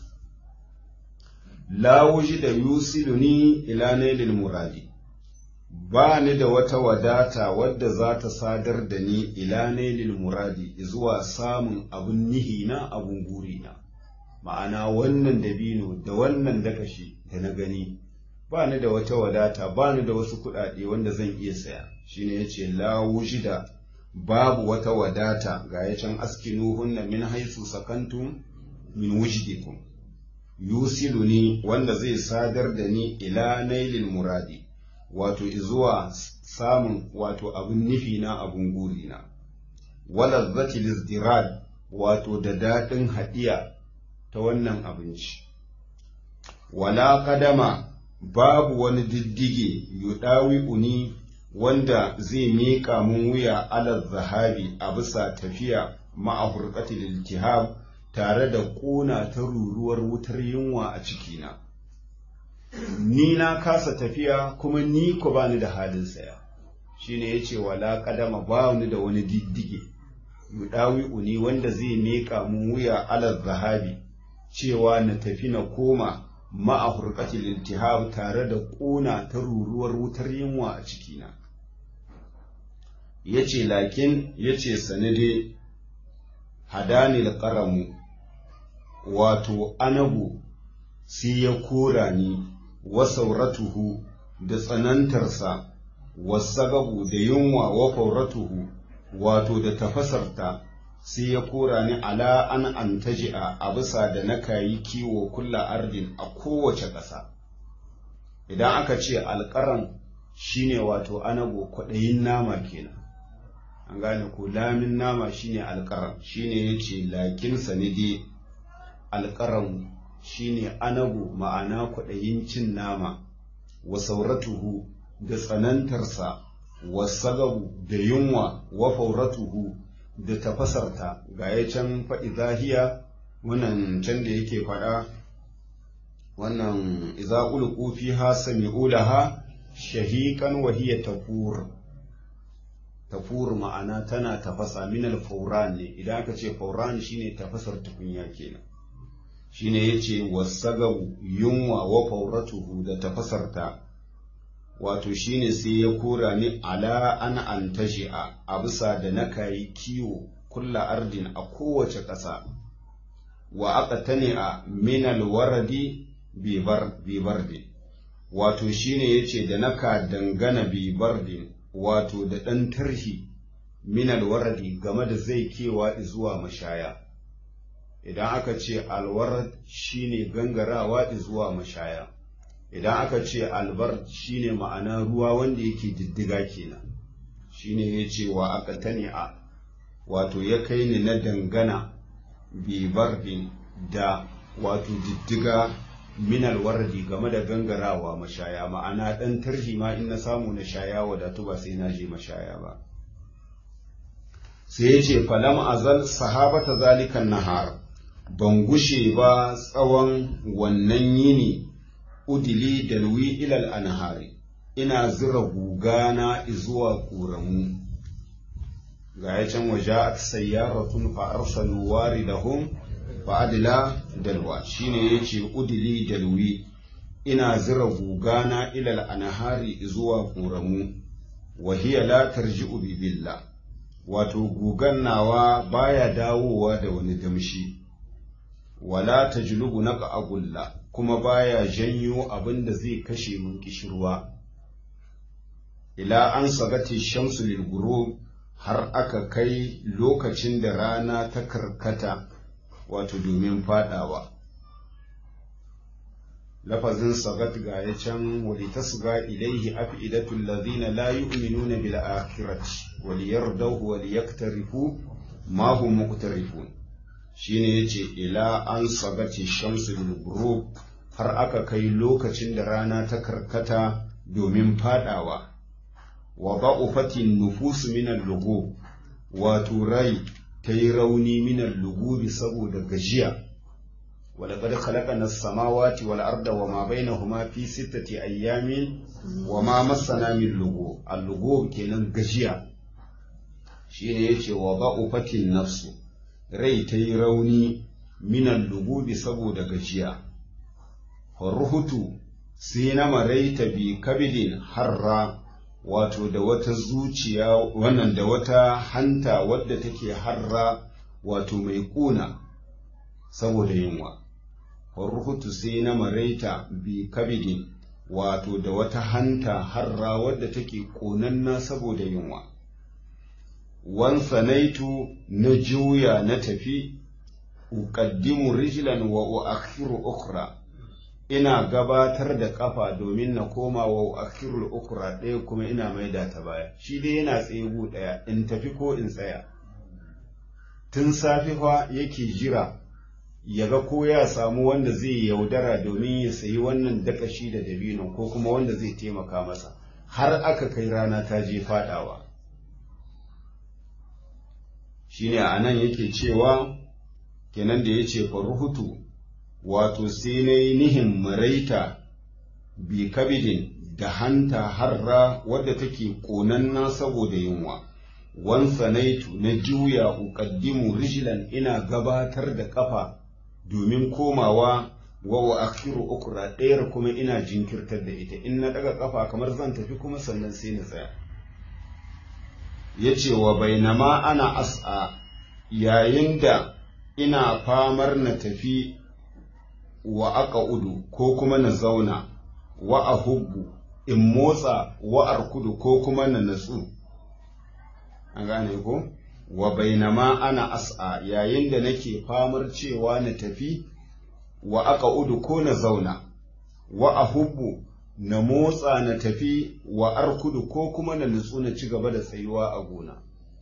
la da yusiluni ila nailil muradi ba ni da wata wadata wadda za ta sadar da ni ila nailil muradi zuwa samun abun nihi na abun guri na ma'ana wannan dabino da wannan dakashi da na gani ba ni da wata wadata ba ni da wasu kuɗaɗe wanda zan iya saya shine yace la wujida babu wata wadata ga ya can askinuhunna min haisu sakantum min wujdikum yusiluni wanda zai sadar da ni ila nailil muradi wato zuwa samun wato abin nufi na abin guri na wala zati lizdirad wato da daɗin haɗiya ta wannan abinci wala kadama babu wani diddige yudawi uni wanda zai miƙa mun wuya alal zahabi a bisa tafiya ma'a hurqatil iltihab tare da ƙona ta ruruwar wutar yunwa a cikina ni na kasa tafiya kuma ni ko bani da halin saya shine yace wala kadama ba ni da wani diddige yudawi uni wanda zai miƙa mun wuya alal zahabi cewa na tafi na koma ma'a hurqatil iltihab tare da ƙona ta ruruwar wutar yunwa a cikina yace lakin yace sanade hadani alqaramu wato anabu sai ya kora ni wa sauratuhu da tsanantarsa wasagabu da yunwa wa fauratuhu wato da tafasarta sai ya kora ni ala an antaji'a a bisa da na kayi kiwo kulla ardin a kowace ƙasa idan aka ce alƙaran shine wato anago kwaɗayin nama kenan an gane ko lamin nama shine alƙaran shine yace lakin sanidi alƙaran shine anago ma'ana kwaɗayin cin nama wa sauratuhu da tsanantarsa wa sagabu da yunwa wa fauratuhu da tafasarta ga ya can faɗi zahiya wannan can da yake faɗa wannan iza ulqu fiha sami'u laha shahiqan wa hiya tafur tafur ma'ana tana tafasa min al-fawran ne idan aka ce fawran shine tafasar tukunya kenan shine yace wasagabu yunwa wa fauratuhu da tafasarta wato shine sai ya kora ni ala an antashi'a a bisa da na kayi kiwo kulla ardin a kowace ƙasa wa aka tani a minal waradi bibardi wato shine yace da naka dangana bibardin wato da ɗan tarhi minal waradi game da zai kewa zuwa mashaya idan aka ce alwarad shine gangarawa zuwa mashaya idan aka ce albar shine ma'ana ruwa wanda yake diddiga kenan shine ya ce wa aka tani a wato ya kai ni na dangana bibardin da wato diddiga minal wardi game da gangarawa mashaya ma'ana ɗan tarhi ma in na samu na shaya wadatu ba sai na je mashaya ba sai ya ce falam azal sahabata zalikan nahar ban gushe ba tsawon wannan yini udili dalwi ilal anhari ina zira gugana zuwa ƙoramu ga ya can waje a sayyaratun fa arsalu waridahum fa adila dalwa shine yace udili dalwi ina zira gugana ilal anhari zuwa ƙoramu wa hiya la tarji'u bi billah wato gugan nawa baya dawowa da wani damshi wala tajlubu naqa agulla kuma baya janyo abin da zai kashe mun kishirwa ila an sagati shamsu lil har aka kai lokacin da rana ta karkata wato domin fadawa lafazin sagat ga ya can walitasga ilaihi afidatul ladhina la yu'minuna bil akhirati waliyardahu waliyaktarifu ma hum muqtarifun shine yace ila an sagati shamsu bil ghurub har aka kai lokacin da rana ta karkata domin fadawa wa ba'ufatin nufusu min al-lugub wato rai ta yi rauni min al-lugubi saboda gajiya ولقد خلقنا السماوات والأرض وما بينهما في ستة أيام وما مسنا من لغوب اللغوب kenan gajiya shine yace wa ba'ufatin nafsu rai ta yi rauni minan lugubi saboda gajiya ruhutu sai na maraita bi kabidin harra wato da wata zuciya wannan da wata hanta wadda take harra wato mai kuna saboda yunwa ruhutu sai na maraita bi kabidin wato da wata hanta harra wadda take ƙonanna saboda yunwa wansanaitu na juya na tafi uqaddimu rijlan wa uakhiru ukhra ina gabatar da kafa domin na koma wa uakhiru ukhra ɗaya kuma ina maida ta baya shi dai yana tsaye ɗaya in tafi ko in tsaya tun safi fa yake jira ya ga ko ya samu wanda zai yaudara domin ya sayi wannan dakashi da dabino ko kuma wanda zai taimaka masa har aka kai rana ta je fadawa shine a nan yake cewa kenan da ya ce faruhutu wato sai na yi nihin maraita bi kabidin da hanta harra wadda take ƙonanna saboda yunwa wansanaitu na juya uqaddimu rijlan ina gabatar da ƙafa domin komawa wa wa akhiru ukra ɗayar kuma ina jinkirtar da ita in na daga kafa kamar zan tafi kuma sannan sai na tsaya yace wa bainama ana as'a yayin da ina famar na tafi wa aka udu ko kuma na zauna wa ahubbu in motsa wa arkudu ko kuma na natsu an gane ko wa bainama ana as'a yayin da nake famar cewa na tafi wa aka udu ko na zauna wa ahubbu na motsa na tafi wa arkudu ko kuma na nutsu na ci gaba da tsayuwa a gona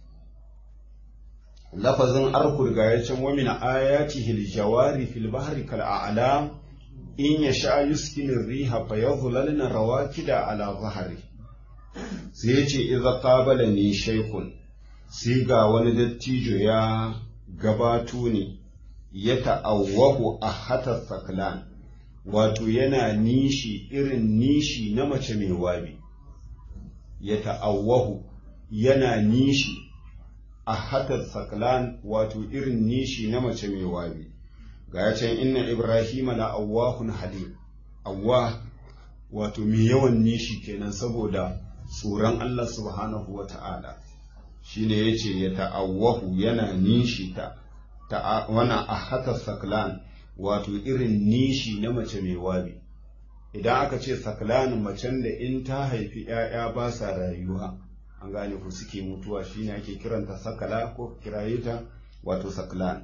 lafazin arkud ga ya can wamina ayatihi aljawari fil bahri kal a'lam in yasha yuskinu riha fa yadhlalna rawakida ala zahri sai yace idza qabala ni shaykhun sai ga wani dattijo ya gabato ne ya ta'awwahu a hatar saklan wato yana nishi irin nishi na mace mai wabi ya ta'awwahu yana nishi a hatar saklan wato irin nishi na mace mai wabi ga can inna ibrahima la awwahun halim awwa wato mai yawan nishi kenan saboda tsoron Allah subhanahu wa ta'ala shine yace ya ta'awwahu yana nishi ta wana a haka saklan wato irin nishi na mace mai wabi idan aka ce saklan macen da in ta haifi ‘ya'ya ba sa rayuwa an gane ku suke mutuwa shine ake kiranta sakala ko kiraye ta wato saklan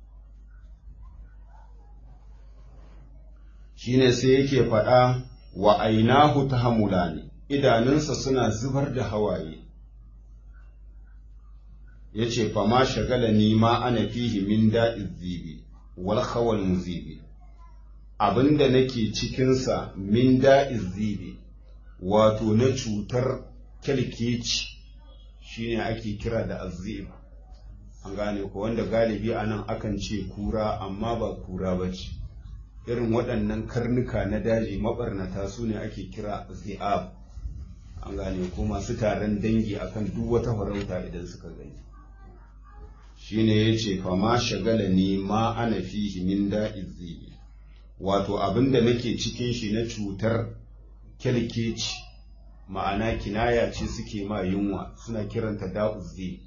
shine sai yake faɗa wa ainahu ta hamulani idanunsa suna zubar da hawaye ya ce fama shagala ni ma ana fihi min da'iz zibi wal khawal muzibi abinda nake cikinsa min da'iz zibi wato na cutar kyalkeci shine ake kira da azib an gane ko wanda galibi anan akan ce kura amma ba kura ba ce irin waɗannan karnuka na daji mabarnata su ne ake kira zi'ab an gane ko masu taron dangi akan duk wata farauta idan suka gani shine yace fa ma shagala ni ma ana fihi min da'izi wato abinda nake cikin shi na cutar kyalkeci ma'ana kinaya ce suke ma yunwa suna kiranta da'uzi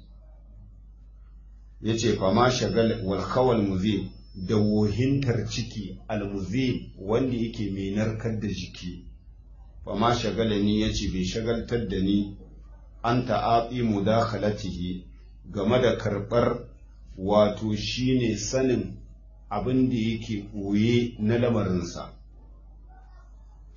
yace fa ma shagala wal khawal muzib da wohintar ciki almuzib wanda yake mai narkar da jiki fa ma shagala ni yace bai shagaltar da ni an ta'ati mudakhalatihi game da karɓar wato shine sanin abin da yake ɓoye na lamarinsa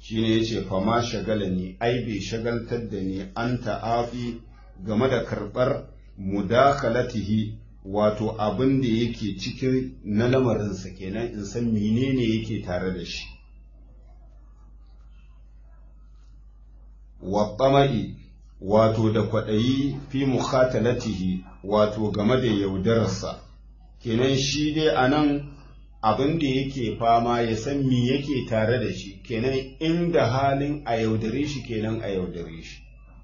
shine yace fa ma shagala ni ai bai shagaltar da ni an ta'afi game da karɓar mudakhalatihi wato abin da yake cikin na lamarinsa kenan in san menene yake tare da shi wa tsama'i wato da kwaɗayi fi mukhatalatihi wato game da yaudararsa kenan shi dai a nan abin da yake fama ya san me yake tare da shi kenan inda halin a yaudare shi kenan a yaudare shi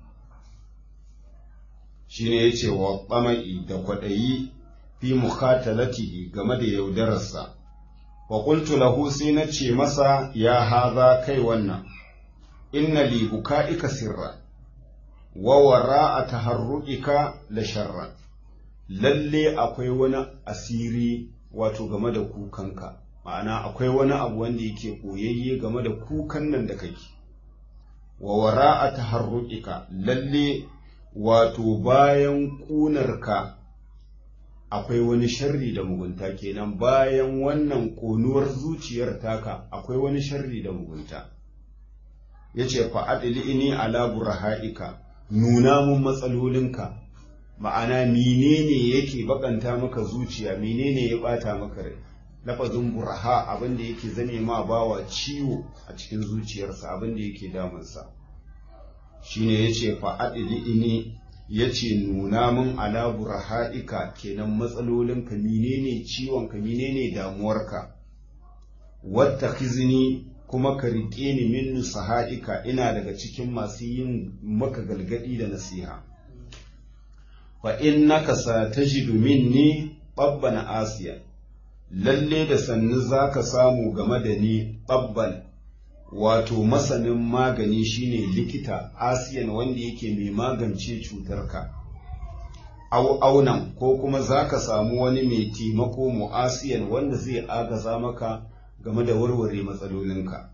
shi ne ya ce wa tsama'i da kwaɗayi fi mukhatalatihi game da yaudararsa wa qultu lahu sai na ce masa ya haza kai wannan inna li buka'ika sirra wa wara'a taharruqika la sharra lalle akwai wani asiri wato game da kukanka ma'ana akwai wani abu wanda yake koyayye game da kukan nan da kake wa wara'a taharruqika lalle wato bayan ƙunarka akwai wani sharri da mugunta kenan bayan wannan ƙonuwar zuciyar taka akwai wani sharri da mugunta ya ce fa'adili ini ala burha'ika nuna mun matsalolinka ma'ana menene yake bakanta maka zuciya menene ya bata maka rai lafazin burha abin da yake zame ma bawa ciwo a cikin zuciyarsa abin da yake damunsa shine yace fa adili ya ce nuna min ala burha'ika kenan matsalolinka menene ciwonka menene damuwarka wata khizini kuma ka riƙe ni min nusaha'ika ina daga cikin masu yin maka galgadi da nasiha fa innaka satajidu minni babban asiya lalle da sannu zaka samu game da ni babban wato masanin magani shine likita asiyan wanda yake mai magance cutarka au aunan ko kuma za ka samu wani mai taimako mu'asiyan wanda zai agaza maka game da warware matsalolinka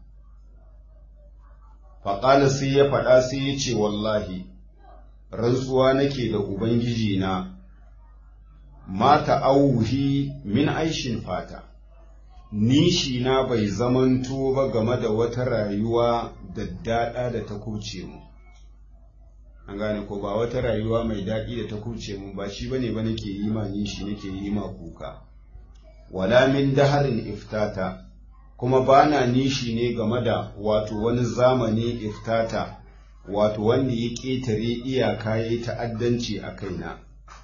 faƙala sai ya faɗa sai ya ce wallahi rantsuwa nake da ubangiji na mata auhi min aishin fata nishi na bai zamanto ba game da wata rayuwa daddada da ta kuce mu an gane ko ba wata rayuwa mai daɗi da ta kuce mu ba shi bane ba nake yi ma nishi nake yi ma kuka wala min daharin iftata kuma bana nishi ne game da wato wani zamani iftata wato wanda ya ƙetare iyaka ya yi ta'addanci a kaina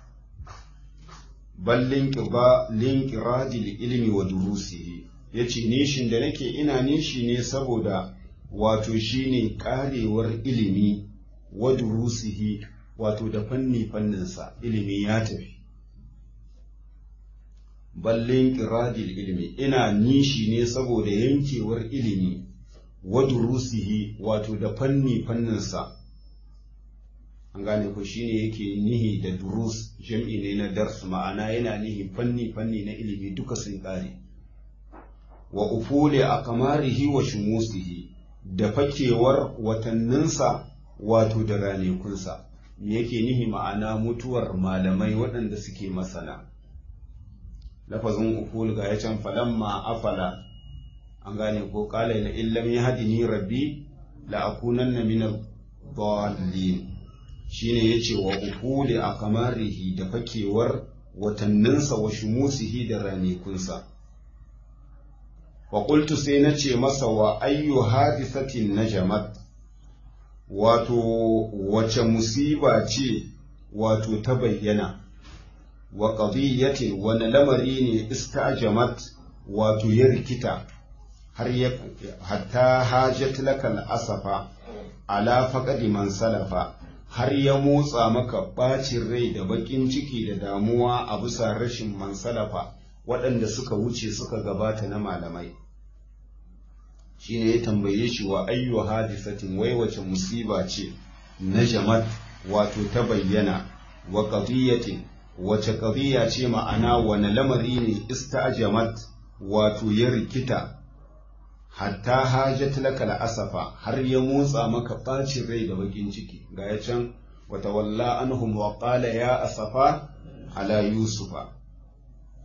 bal linƙiradil ilmi wa durusihi ya ce nishin da nake ina nishi ne saboda wato shine ƙarewar ilimi wa durusihi wato da fanni fanninsa ilimi ya tafi ballin ƙiradil ilmi ina nishi ne saboda yankewar ilimi wa durusihi wato da fanni fanninsa an gane ko shine yake nihi da durus jam'i ne na dars ma'ana yana nihi fanni fanni na ilimi duka sun kare wa ufule a kamarihi wa shumusihi da fakewar watanninsa wato da ranekunsa me yake nihi ma'ana mutuwar malamai waɗanda suke masana lafazin uful ga ya can falamma afala an gane ko kala la illam yahdini rabbi la akunanna min ad-dallin shine yace wa ufuli akamarihi da fakewar watanninsa wa shumusihi da ranikunsa wa qultu sai nace masa wa ayyu hadisatin najamat wato wace musiba ce wato ta bayyana wa qadiyatin wani lamari ne istajamat wato ya rikita har ya hatta hajat lakal asafa ala faqadi man salafa har ya motsa maka bacin rai da bakin ciki da damuwa a bisa rashin man salafa waɗanda suka wuce suka gabata na malamai shine ya tambaye shi wa ayyu hadisatin wai wace musiba ce na jamat wato ta bayyana wa qadiyatin wace qadiya ce ma'ana wani lamari ne istajamat wato ya rikita hatta hajat laka asafa har ya motsa maka bacin rai da bakin ciki ga ya can wata walla anhum wa qala ya asafa ala yusufa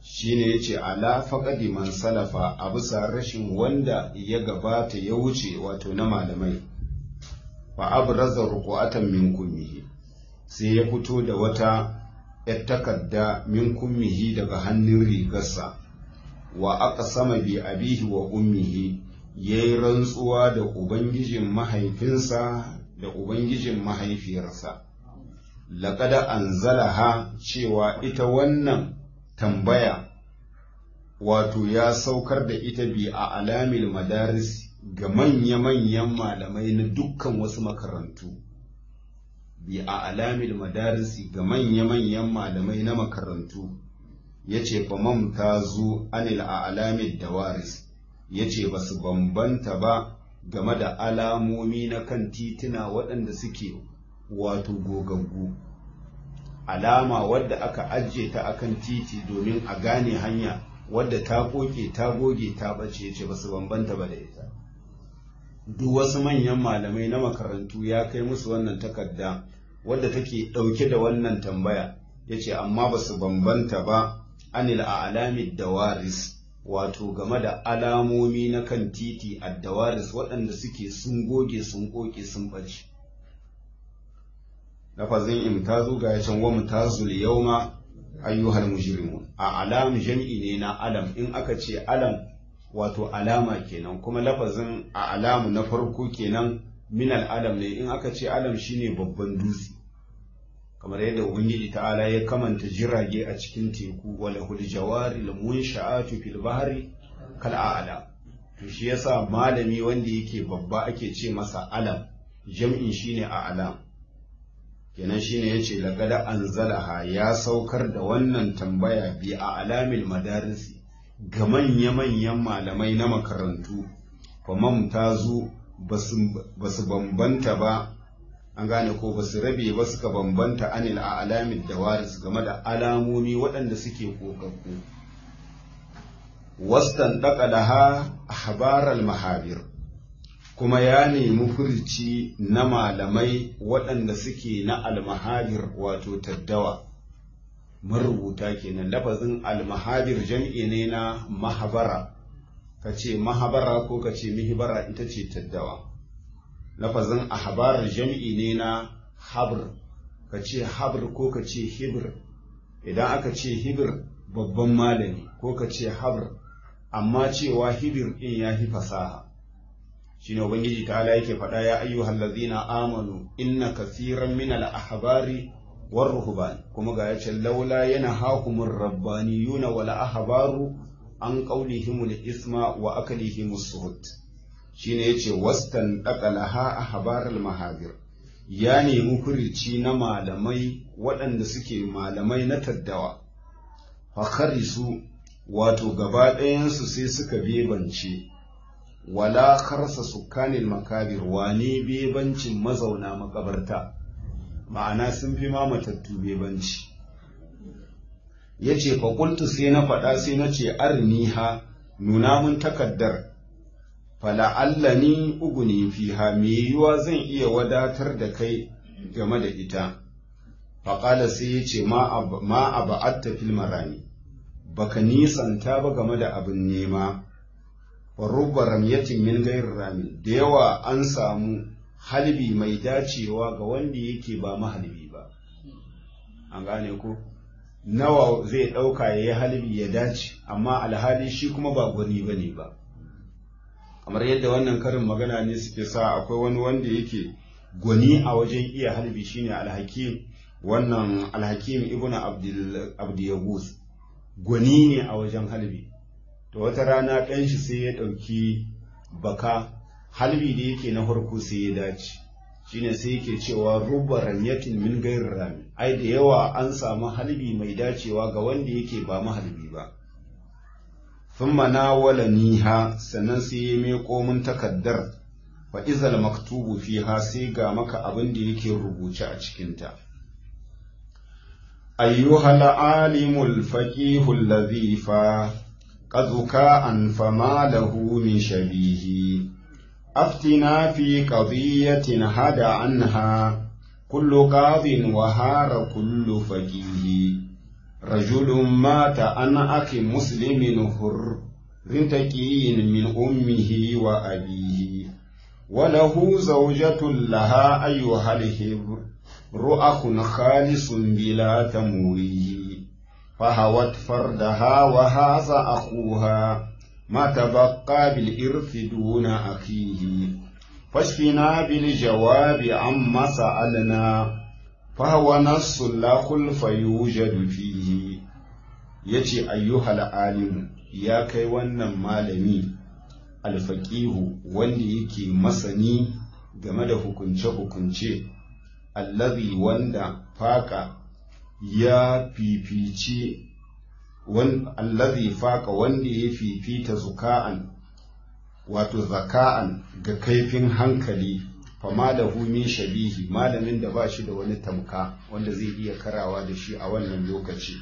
shine yace ala faqadi man salafa a bisa rashin wanda ya gabata ya wuce wato na malamai fa abraza ruqatan min kummihi sai ya fito da wata ‘yar takarda min kummihi daga hannun rigarsa wa aka sama bi abihi wa ummihi ya yi rantsuwa da ubangijin mahaifinsa da ubangijin mahaifiyarsa laƙada an zalaha cewa ita wannan tambaya wato ya saukar da ita bi a alamil madaris ga manya-manyan malamai na dukkan wasu makarantu bi a alamil madarisi ga manya-manyan malamai na makarantu ya ce famam ta zo anil a alamil dawaris ya ce ba su bambanta ba game da alamomi na kan tituna waɗanda suke wato gogaggu alama wadda aka ajiye ta akan titi domin a gane hanya wadda ta koke ta goge ta bace ce ba su bambanta ba da ita duk wasu manyan malamai na makarantu ya kai musu wannan takarda wadda take ɗauke da wannan tambaya ya ce amma ba su bambanta ba anil a alamid dawaris wato game da alamomi na kan titi a dawaris waɗanda suke sun goge sun koke sun ɓace lafazin imtazu ga ya can wa mutazul yauma ayyuhal mujrimun a alam jam'i ne na alam in aka ce alam wato alama kenan kuma lafazin a alamu na farko kenan minal alam ne in aka ce alam shine babban dutse kamar yadda ubangiji ta'ala ya kamanta jirage a cikin teku wala hul jawari al munsha'atu fil bahri kal a'lam to shi yasa malami wanda yake babba ake ce masa alam jam'in shine a alam kenan shine yace laqad anzalaha ya saukar da wannan tambaya bi a alamil madarisi ga manya-manyan malamai na makarantu famam ta zo ba su bambanta ba an gane ko ba su rabe ba suka bambanta anil a alamin da waris game da alamomi waɗanda suke kokakku wastan laha habaral mahabir kuma ya nemi furci na malamai waɗanda suke na almahabir wato taddawa marubuta kenan lafazin almahabir jam'i ne na mahabara ka ce mahabara ko ka ce mihibara ita ce taddawa lafazin ahbar jam'i ne na habr ka ce habr ko ka ce hibr idan aka ce hibr babban malami ko ka ce habr amma cewa hibir ɗin ya fi fasaha shine ubangiji ta'ala yake faɗa ya ayyuhal ladzina amanu inna kasiran min al ahbari war ruhban kuma ga yace laula yana hakumur rabbaniyuna wal ahbaru an qawlihim al isma wa akalihim suhut shine yace wastan daqalaha ahbar al mahabir ya nemi furici na malamai waɗanda suke malamai na taddawa fakharisu wato gaba ɗayansu sai suka bebance wala karsa sukanin makabir wane bebancin mazauna makabarta ma'ana sun fi ma matattu bebanci ya ce faƙultu sai na faɗa sai na ce arniha nuna mun takaddar fala'allani uguni fiha me yiwuwa zan iya wadatar da kai game da ita faƙala sai ya ce ma a ba'atta fil marani baka nisanta ba game da abin nema rubba ramyatin min gairin rami da yawa an samu halbi mai dacewa ga wanda yake ba mahalbi ba an gane ko nawa zai ɗauka ya yi halbi ya dace amma alhali shi kuma ba gwani ba ne ba kamar yadda wannan karin magana ne suke sa akwai wani wanda yake gwani a wajen iya halbi shine alhakim wannan alhakim ibn abdiyagus gwani ne a wajen halbi to wata rana ɗan shi sai ya ɗauki baka halbi da yake na farko sai ya dace shine sai yake cewa rubba ranyatin min gairin rami ai da yawa an samu halbi mai dacewa ga wanda yake ba mahalbi ba thumma nawala niha sannan sai ya miƙo min takaddar fa izal maktubu fiha sai ga maka abin da yake rubuce a cikinta أيها العالم الفقيه الذي فا قذكاء فما له من شبيه أفتنا في قضية هدى عنها كل قاض وهار كل فقيه rajulun mata an aki muslimin hur rintaqiyin min ummihi wa abihi وله زوجة لها أيها الهبر رؤخ خالص بلا تمويه فهوت فردها وهذا أخوها ما تبقى بالإرث دون أخيه فاشفنا بالجواب عما سألنا فهو نص لا خلف يوجد فيه يتي أيها العالم يا كي ونن مالمي alfaƙihu wanda yake masani game da hukunce-hukunce allazi wanda faƙa ya fifici allazi faƙa wanda ya fifita zuka'an wato zaka'an ga kaifin hankali fama da min shabihi malamin da ba shi da wani tamka wanda zai iya karawa da shi a wannan lokaci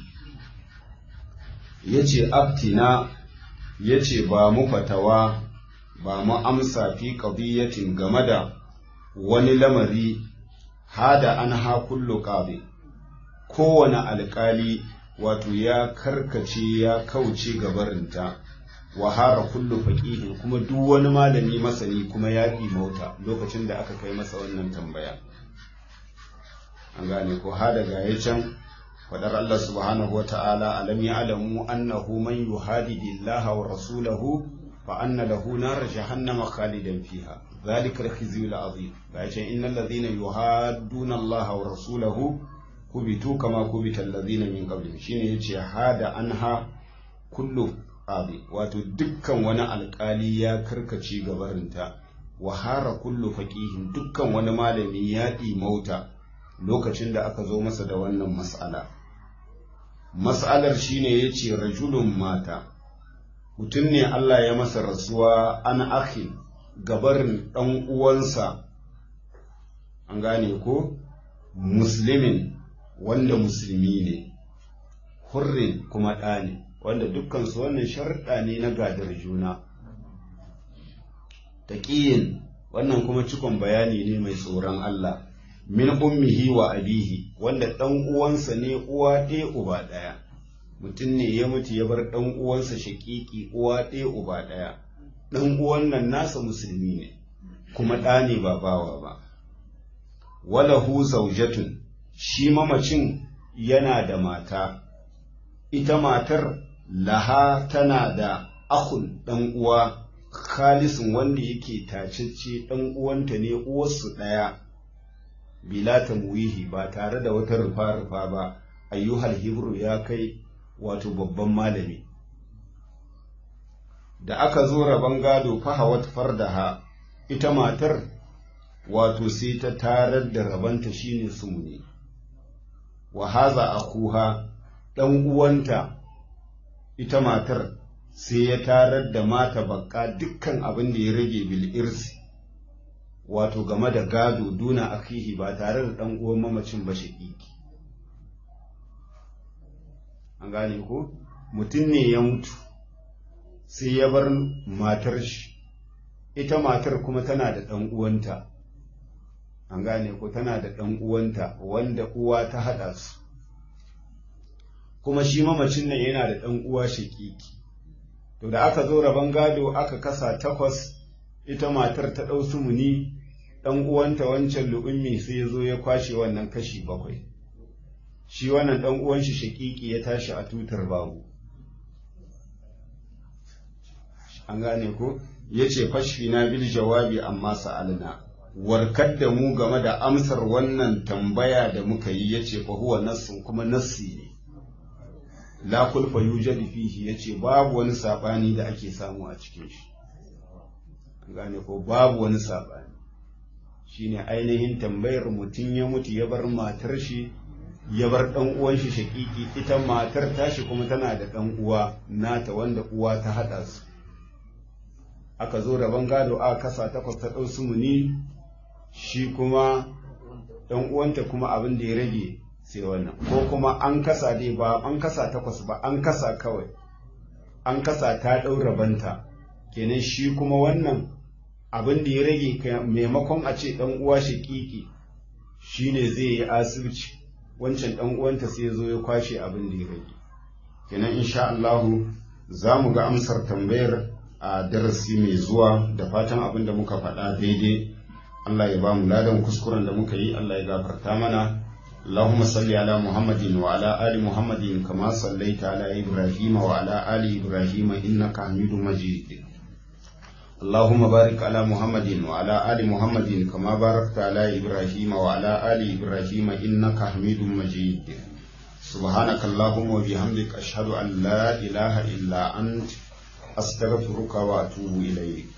ya ce abtina ya ce ba mu fatawa ba mu amsa fi qadiyatin game da wani lamari hada an ha kullu qadi kowane alƙali wato ya karkace ya kauce gabarinta wa hara kullu faqihin kuma duk wani malami masani kuma ya mauta lokacin da aka kai masa wannan tambaya an gane ko hada ga can fadar Allah subhanahu wa ta'ala alam ya'lamu annahu man yuhadidillaha wa rasulahu فأن له نار جهنم خالدا فيها ذلك الخزي العظيم فأيش إن الذين يهادون الله ورسوله كبتوا كما كبت الذين من قبلهم شين يجي هذا عنها كل قاضي واتو دكا وانا القالي يا كركشي غبرنتا وهار كل فقيه دكا وانا مالمي يادي موتا lokacin da aka zo masa da wannan mas'ala mas'alar shine yace rajulun mata mutum ne Allah ya masa rasuwa an akhi gabarin ɗan uwansa an gane ko muslimin wanda musulmi ne hurrin kuma ɗa ne wanda dukkansu wannan sharɗa ne na gadar juna taƙiyin wannan kuma cikon bayani ne mai tsoron Allah min ummihi wa abihi wanda ɗan uwansa ne uwa ɗaya uba ɗaya mutum ne ya mutu ya bar ɗan uwansa shaƙiƙi uwa ɗaya uba ɗaya ɗan uwan nan nasa musulmi ne kuma ɗa ne ba bawa ba walahu zaujatun shi mamacin yana da mata ita matar laha tana da akun ɗan uwa khalisin wanda yake tacecce ɗan uwanta ne uwarsu ɗaya bila tamwihi ba tare da wata rufa-rufa ba ayyuhal hibru ya kai wato babban malami da aka zo rabon gado fahawat fardaha ita matar wato sai ta tarar da rabanta shine sumuni wa haza akuha dan uwanta ita matar sai ya tarar da mata bakka dukkan abin da ya rage bil irsi wato game da gado duna akihi ba tare da dan uwan mamacin ba shaƙiƙi an gane ko mutum ne ya mutu sai ya bar matar shi ita matar kuma tana da ɗan uwanta an gane ko tana da ɗan uwanta wanda uwa ta haɗa su kuma shi mamacin nan yana da ɗan uwa shaƙiƙi to da aka zo rabon gado aka kasa takwas ita matar ta ɗau sumuni ɗan uwanta wancan lu'ummi sai ya zo ya kwashe wannan kashi bakwai shi wannan ɗan uwan shi shaƙiƙi ya tashi a tutar babu an gane ko ya ce fashfi na bil jawabi amma sa'alna warkar da mu game da amsar wannan tambaya da muka yi ya ce huwa nassun kuma nassi ne la kulfa yujadu fihi ya ce babu wani saɓani da ake samu a cikin shi an gane ko babu wani saɓani shine ainihin tambayar mutum ya mutu ya bar matar shi ya bar ɗan uwan shi shaƙiƙi ita matar tashi kuma tana da ɗan uwa nata wanda uwa ta haɗa su aka zo rabon gado a kasa takwas ta ɗau sumuni shi kuma ɗan uwanta kuma abin da ya rage sai wannan ko kuma an kasa dai ba an kasa takwas ba an kasa kawai an kasa ta ɗau rabanta kenan shi kuma wannan abin da ya rage maimakon a ce ɗan uwa shaƙiƙi shine zai yi asibiti wancan dan uwanta sai ya zo ya kwashe abin da ya rage kenan insha Allahu za mu ga amsar tambayar a darasi mai zuwa da fatan abin da muka faɗa daidai Allah ya ba mu ladan kuskuren da muka yi Allah ya gafarta mana اللهم صل على محمد وعلى آل محمد كما صليت على إبراهيم وعلى آل إبراهيم إنك حميد مجيد اللهم بارك على محمد وعلى آل محمد كما باركت على إبراهيم وعلى آل إبراهيم إنك حميد مجيد سبحانك اللهم وبحمدك أشهد أن لا إله إلا أنت أستغفرك وأتوب إليك